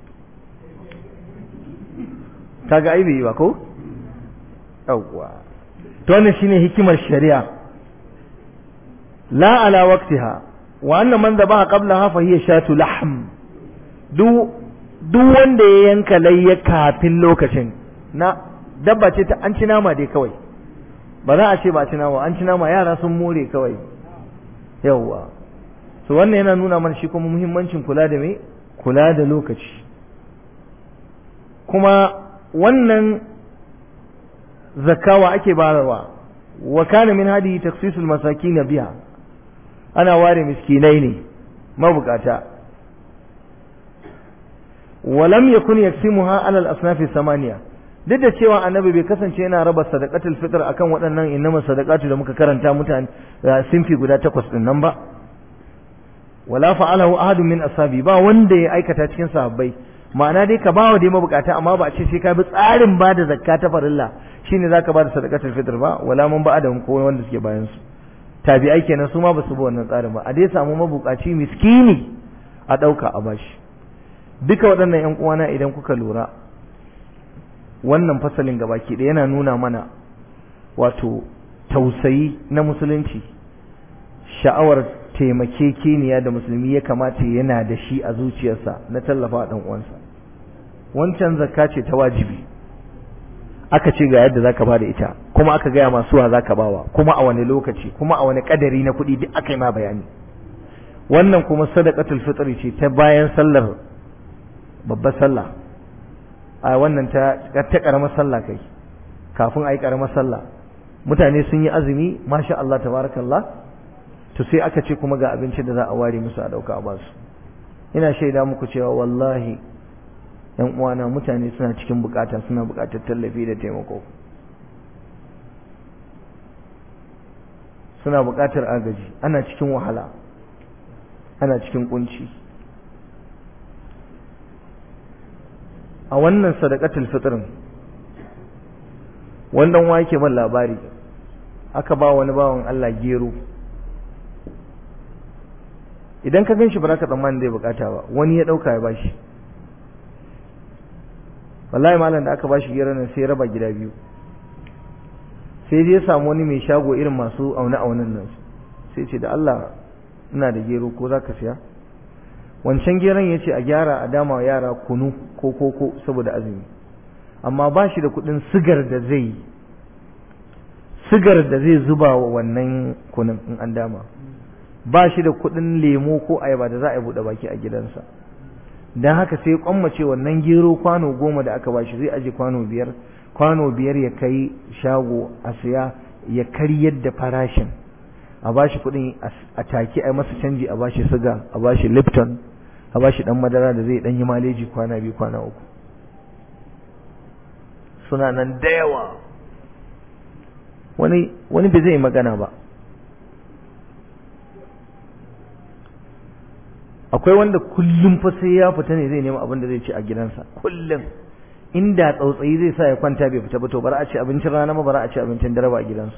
kaga ai bai yi ba ko yawwa to wannan shine hikimar shari'a la ala waqtiha wa anna man dhabaha qablaha fa hiya shatu lahm duk duk wanda ya yanka layya kafin lokacin na dabba ce ta an ci nama dai kawai ba za a ce ba ci nama an ci nama yara sun more kawai yawwa so wannan yana nuna mana shi kuma muhimmancin kula da me kula da lokaci kuma wannan zakawa ake bayarwa wa kana min hadi taksisul masakin biha ana ware miskinai ne mabukata walam yakun yaksimuha ala al-asnaf samaniya duk da cewa annabi bai kasance yana raba sadaqatul fitr akan waɗannan innama sadaqatu da muka karanta mutane sinfi guda takwas din nan ba wala fa'alahu ahadun min ashabi ba wanda ya aikata cikin sahabbai ma'ana dai ka bawa dai mabukata amma ba a ce sai ka bi tsarin ba da zakka ta farilla shine zaka ba da sadaqatul fitr ba wala mun ba da ko wanda suke bayan su tabi'ai kenan su ma ba su bi wannan tsarin ba a dai samu mabukaci miskini a dauka a bashi duka waɗannan ƴan uwana idan kuka lura wannan fasalin gabaki ɗaya yana nuna mana wato tausayi na musulunci sha'awar taimakekeniya da musulmi ya kamata yana da shi a zuciyarsa na tallafa ɗan uwansa wancan zakka ce ta wajibi aka ce ga yadda zaka bada ita kuma aka gaya masu wa zaka bawa kuma a wani lokaci kuma a wani kadari na kuɗi duk aka yi ma bayani wannan kuma sadaqatul fitri ce ta bayan sallar babbar sallah a wannan ta ta karamar sallah kai kafin a yi karamar sallah mutane sun yi azumi masha Allah tabarakallah to sai aka ce kuma ga abinci da za a ware musu a dauka a basu ina shaida muku cewa wallahi yan uwana mutane suna cikin bukata suna bukatar tallafi da taimako suna bukatar agaji ana cikin wahala ana cikin kunci a wannan sadaqatul fitrin wannan wa yake ban labari aka ba wani bawan Allah gero idan ka gan shi ba za ka tsammanin zai bukata ba wani ya ɗauka ya bashi wallahi malam da aka bashi gero nan sai ya raba gida biyu sai dai ya samu wani mai shago irin masu aune aunen nan sai ce da Allah ina da gero ko za ka siya wancan geron ya ce a gyara a dama yara kunu ko koko saboda azumi amma ba shi da kuɗin sigar da zai sigar da zai zuba wa wannan kunun in an dama ba shi da kuɗin lemo ko ayaba da za a yi buɗe baki a gidansa don haka sai kwammace wannan gero kwano goma da aka bashi zai aje kwano biyar kwano biyar ya kai shago a siya ya karyar da farashin a bashi kuɗin a take a masa canji a bashi siga a bashi lipton a bashi dan madara da zai dan yi maleji kwana biyu kwana uku suna nan da yawa wani wani bai zai magana ba akwai wanda kullum fa sai ya fita ne zai nema abin da zai ci a gidansa kullum inda tsautsayi zai sa ya kwanta bai fita ba to bara a ci abincin rana ba bara a ci abincin dare ba a gidansu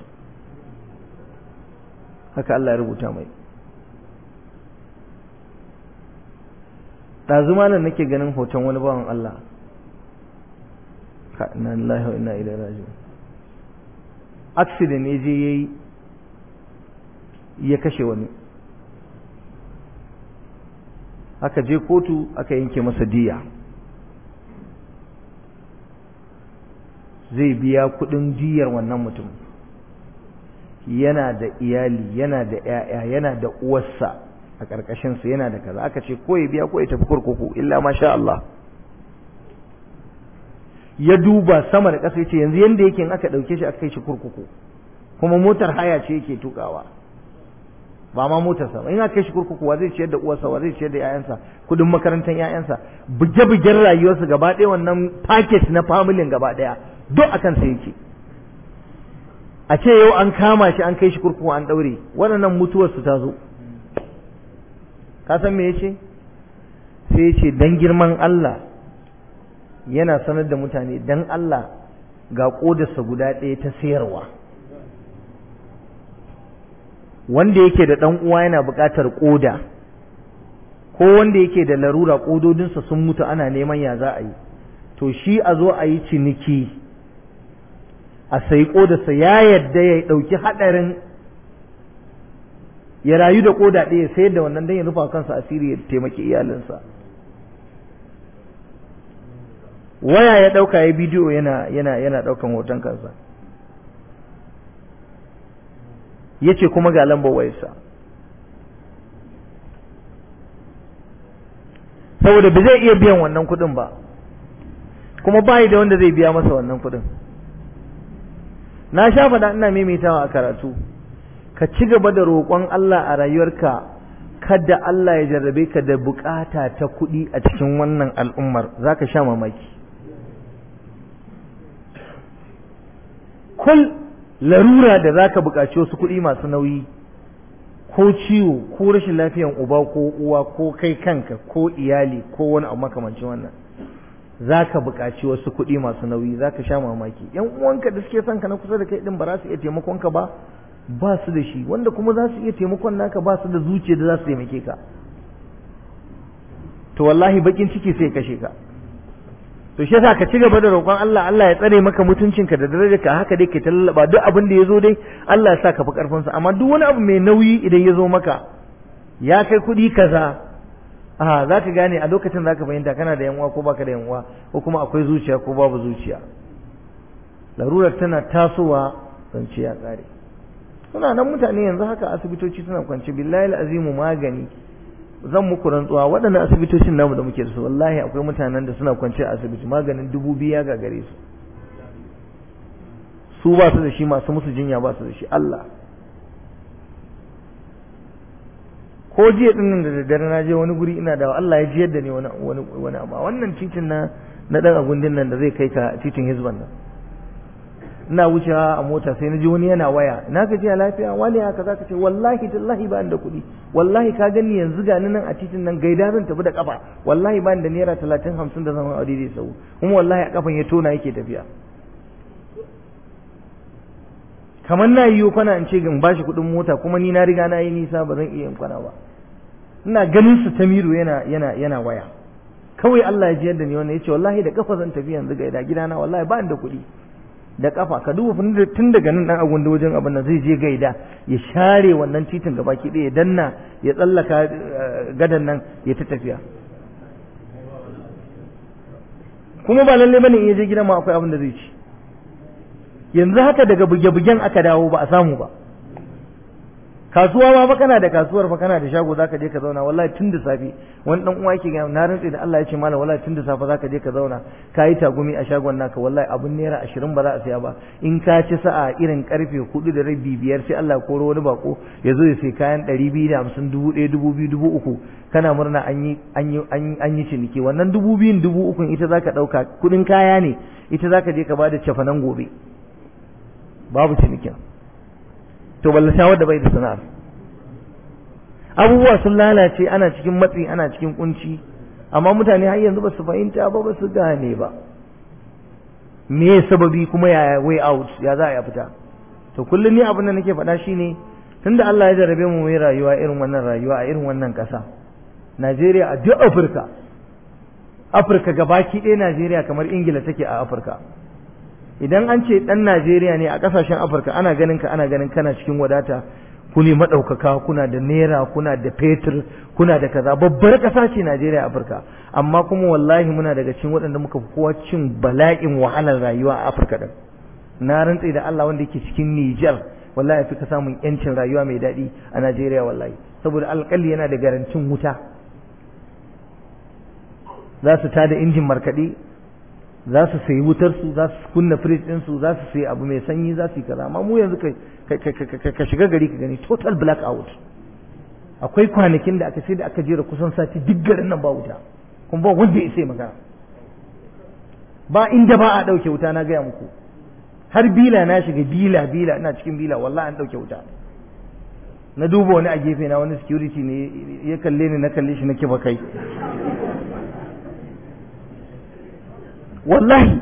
haka Allah ya rubuta mai ɗazu malam nake ganin hoton wani bawan Allah ka inna lillahi wa inna ilaihi raji'un accident ne je yayi ya kashe wani aka je kotu aka yanke masa diya zai biya kudin diyar wannan mutum yana da iyali yana da 'ya'ya yana da uwarsa a ƙarƙashinsa yana da kaza aka ce ko ya biya ko ya tafi kurkuku illa masha Allah ya duba sama da ƙasa ya ce yanzu yanda yake in aka ɗauke shi aka kai shi kurkuku kuma motar haya ce yake tukawa ba ma motarsa ba in aka kai shi kurkuku wa zai ciyar da uwarsa wa zai ciyar da ƴaƴansa kudin makarantar ƴaƴansa buge-bugen rayuwarsa gaba ɗaya wannan package na familin gaba ɗaya duk akan sa yake a ce yau an kama shi an kai shi kurkuku an ɗaure waɗannan mutuwar su ta zo ka san me yace sai yace dan girman Allah yana sanar da mutane dan Allah ga kodarsa guda ɗaya ta sayarwa wanda yake da ɗan uwa yana buƙatar ƙoda ko wanda yake da larura ƙododinsa sun mutu ana neman ya za a yi to shi a zo a yi ciniki a sayi ƙodarsa ya yadda ya ɗauki haɗarin ya rayu da ƙoda ɗaya sayar da wannan don ya rufa kansa asiri ya taimaki iyalinsa waya ya ɗauka ya bidiyo yana yana yana ɗaukan hoton kansa ya ce kuma ga lambar wayarsa saboda ba zai iya biyan wannan kuɗin ba kuma bayi da wanda zai biya masa wannan kuɗin na sha faɗa ina maimaitawa a karatu ka ci gaba da roƙon Allah a rayuwarka kada Allah ya jarrabe ka da bukata ta kuɗi a cikin wannan al'ummar za ka sha mamaki kul larura da za ka buƙaci wasu kuɗi masu nauyi ko ciwo ko rashin lafiyan uba ko uwa ko kai kanka ko iyali ko wani abu makamancin wannan za ka buƙaci wasu kuɗi masu nauyi za ka sha mamaki yan uwanka da suke son ka na kusa da kai ɗin ba za su iya taimakon ka ba ba su da shi wanda kuma za su iya taimakon naka ba su da zuciya da za su taimake ka to wallahi bakin ciki sai kashe ka to shi yasa ka ci gaba da roƙon Allah Allah ya tsare maka mutuncinka da darajarka haka dai ka tallaba duk abin da ya zo dai Allah ya sa ka fi karfin sa amma duk wani abu mai nauyi idan ya zo maka ya kai kuɗi kaza a za ka gane a lokacin za ka fahimta kana da yanwa ko baka da yanwa ko kuma akwai zuciya ko babu zuciya larurar tana tasowa zance ya tsare suna nan mutane yanzu haka asibitoci suna kwance billahi azimu magani zan muku rantsuwa waɗannan asibitocin namu da muke da su wallahi akwai mutanen da suna kwance a asibiti maganin dubu biyu ya gagare su su ba su da shi masu musu jinya ba su da shi Allah ko jiya din nan da daddare na je wani guri ina da Allah ya ji yadda ne wani wani wani amma wannan titin na na dan agundin nan da zai kai ka titin hizban nan ina wucewa a mota sai na ji wani yana waya na ka ji a lafiya wani haka zaka ce wallahi tallahi ba da kuɗi wallahi ka gani yanzu ga nan a titin nan gaida zan tafi da kafa wallahi ba da naira talatin hamsin da zama aure zai sau kuma wallahi a kafan ya tona yake tafiya kamar na yi kwana in ce in bashi kuɗin mota kuma ni na riga na yi nisa ba zan iya yin kwana ba ina ganin su tamiru yana yana yana waya kawai Allah ya ji yadda ni wannan yace wallahi da kafa zan tafi yanzu gaida gidana wallahi ba da kuɗi da kafa ka duba tun daga nan dan agun da wajen abin nan zai je gaida ya share wannan titin gaba ki ya danna ya tsallaka gadan nan ya ta tafiya kuma ba lalle bane in ya je gidan ma akwai abin da zai ci yanzu haka daga buge-bugen aka dawo ba a samu ba kasuwa ma fa kana da kasuwar fa kana da shago zaka je ka zauna wallahi tun da safe wani dan uwa yake ga na rantsi da Allah ya ce mallam wallahi tun da safe zaka je ka zauna kayi tagumi a shagon naka wallahi abun naira 20 ba za a saya ba in ka ci sa'a irin karfe 4 da rabi biyar sai Allah koro wani bako ya zo ya sai kayan 250 1000 2000 3000 kana murna an yi an yi an yi ciniki wannan 2000 3000 ita zaka dauka kudin kaya ne ita zaka je ka bada cefanan gobe babu cinikin to ballata wadda bai da sana'ar abubuwa sun lalace ana cikin matsi ana cikin kunci amma mutane har yanzu ba su fahimta ba ba su gane ba me sababi kuma ya way out ya za a fita to kullum ni abin da nake faɗa shine tunda Allah ya jarabe mu mai rayuwa irin wannan rayuwa a irin wannan ƙasa Najeriya a duk Afirka Afirka gabaki ɗaya Najeriya kamar Ingila take a Afirka idan an ce ɗan Najeriya ne a ƙasashen Afirka ana ganin ka ana ganin kana cikin wadata ku ne maɗaukaka kuna da naira kuna da fetur kuna da kaza babbar ƙasa ce Najeriya Afirka amma kuma wallahi muna daga cikin waɗanda muka fi kowa cin bala'in wahalar rayuwa a Afirka ɗin na rantse da Allah wanda yake cikin Nijar wallahi fi ka samun yancin rayuwa mai daɗi a Najeriya wallahi saboda alƙalli yana da garantin wuta za su tada injin markaɗe za su sayi wutarsu za su kunna firij ɗinsu za su sayi abu mai sanyi za su yi kaza amma mu yanzu ka shiga gari ka gani total black out akwai kwanakin da aka sai da aka jera kusan sati duk garin nan ba wuta kuma ba wanda ya sai magana ba inda ba a ɗauke wuta na gaya muku har bila na shiga bila bila ina cikin bila wallahi an ɗauke wuta na duba wani a gefe na wani security ne ya kalle ni na kalle shi na kifa kai wallahi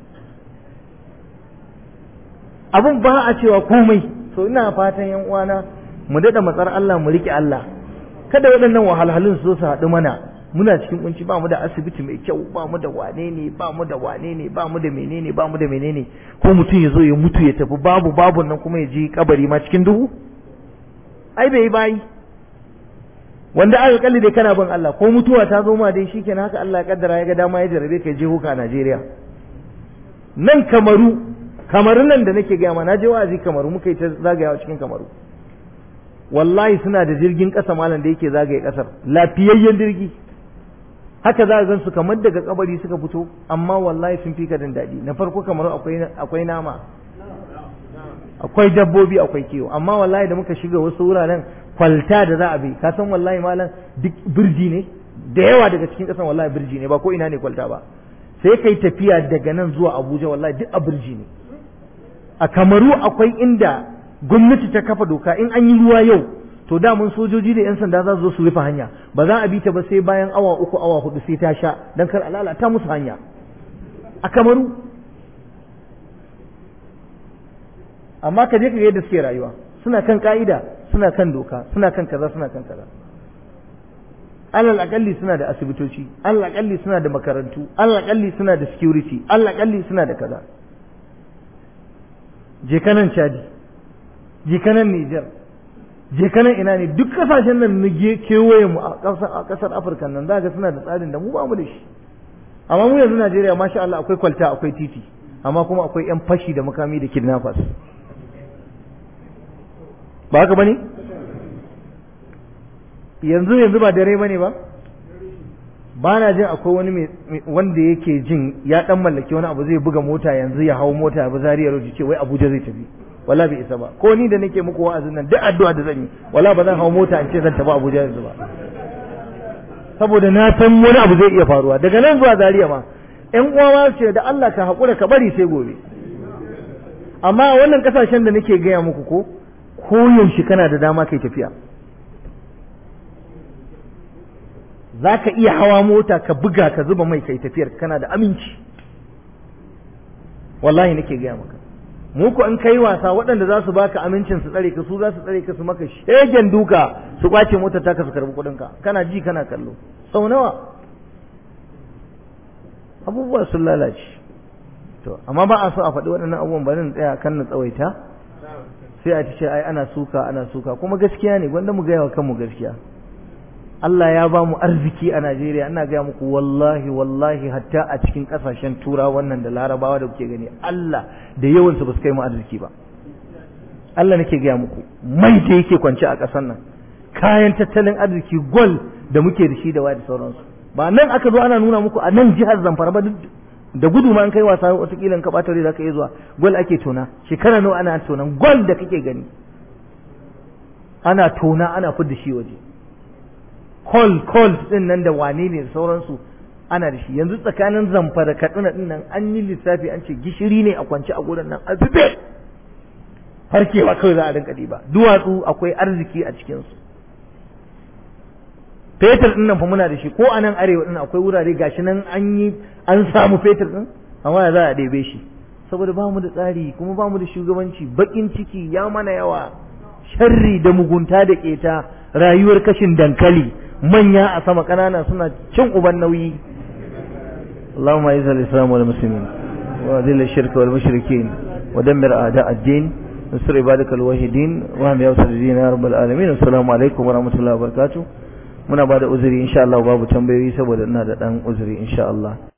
abun ba a cewa komai so ina fatan yan uwana mu daɗa matsar Allah mu riƙe Allah kada waɗannan wahalhalun su zo su haɗu mana muna cikin kunci ba mu da asibiti mai kyau ba mu da wane ne ba mu da wane ne ba mu da menene ba mu da menene ko mutum ya zo ya mutu ya tafi babu babu nan kuma ya je kabari ma cikin duhu ai bai bayi wanda aka kalli dai kana bin Allah ko mutuwa ta zo ma dai shikenan haka Allah ya kaddara ya ga dama ya jarabe ka je huka a Najeriya nan kamaru kamaru nan da nake gaya ma na je wa'azi kamaru muka yi ta zagayawa cikin kamaru wallahi suna da jirgin ƙasa malam da yake zagaye ƙasar lafiyayyen jirgi haka za a gan su kamar daga kabari suka fito amma wallahi sun fi ka jin daɗi na farko kamar akwai nama akwai dabbobi akwai kiwo amma wallahi da muka shiga wasu wuraren kwalta da za a bi ka san wallahi malam duk birji ne da yawa daga cikin ƙasan wallahi birji ne ba ko ina ne kwalta ba sai kai tafiya daga nan zuwa abuja wallahi duk a birji ne a kamaru akwai inda gwamnati ta kafa doka in an yi ruwa yau to da mun sojoji da 'yan sanda za su zo su rufe hanya ba za a bi ta ba sai bayan awa uku awa hudu sai ta sha don kar lalata musu hanya a kamaru amma ka je ka ga yadda suke rayuwa suna kan ka'ida suna kan doka suna kan kaza suna kan kaza alal akalli suna da asibitoci alal akalli suna da makarantu alal akalli suna da security alal akalli suna da kaza je kanan chadi je kanan niger je kanan ina ne duk kasashen nan na kewaye mu a kasar afirka nan za ga suna da tsarin da mu ba mu da shi amma mu yanzu najeriya masha Allah akwai kwalta akwai titi amma kuma akwai yan fashi da makami da kidnappers ba haka bane yanzu yanzu ba dare bane ba ba na jin akwai wani wanda yake jin ya dan mallaki wani abu zai buga mota yanzu ya hau mota ya bi zariyar roji ce wai abuja zai tafi wala bai isa ba ko ni da nake muku wa'azin nan duk addu'a da zan yi wala ba zan hau mota in ce zan tafi Abuja yanzu ba saboda na san wani abu zai iya faruwa daga nan zuwa Zaria ma ƴan uwa ma ce da Allah ka haƙura ka bari sai gobe amma a wannan kasashen da nake gaya muku ko ko yaushe kana da dama kai tafiya za ka iya hawa mota ka buga ka zuba mai kai tafiyar kana da aminci wallahi nake gaya maka mu ko in kai wasa waɗanda za su baka amincin su tsare ka su za su tsare ka su maka shegen duka su kwace motar taka su karbi kuɗin ka kana ji kana kallo sau nawa abubuwa sun lalace to amma ba a so a faɗi waɗannan abubuwan bari in tsaya kan na tsawaita sai a ce ai ana suka ana suka kuma gaskiya ne gwanda mu gaya wa kanmu gaskiya Allah ya ba mu arziki a Najeriya ina gaya muku wallahi wallahi hatta a cikin kasashen tura wannan da larabawa da kuke gani Allah da yawansu ba su kai mu arziki ba Allah nake gaya muku mai da yake kwance a ƙasar nan kayan tattalin arziki gol da muke da shi da waya da sauransu ba nan aka zo ana nuna muku a nan jihar Zamfara ba da gudu ma an kai wasa watakila in ka ɓata za ka iya zuwa gol ake tona shekara nawa ana tona gol da kake gani ana tona ana fidda shi waje call call din nan da wane ne da sauransu ana da shi yanzu tsakanin zamfara katsina din nan an yi lissafi an ce gishiri ne a kwance a gurin nan a zube farkewa kawai za a rinka ba duwatsu akwai arziki a cikinsu fetur din nan fa muna da shi ko a nan arewa din akwai wurare gashi nan an yi an samu fetur din amma ya za a ɗebe shi saboda ba mu da tsari kuma ba mu da shugabanci bakin ciki ya mana yawa sharri da mugunta da keta rayuwar kashin dankali manya a sama ƙanana suna cin uban nauyi اللهم اعز الاسلام والمسلمين واذل الشرك والمشركين ودمر اعداء الدين انصر عبادك الواحدين واهم يا الدين يا رب العالمين السلام عليكم ورحمه الله وبركاته muna ba da uzuri insha Allah babu tambayoyi saboda ina da dan uzuri insha Allah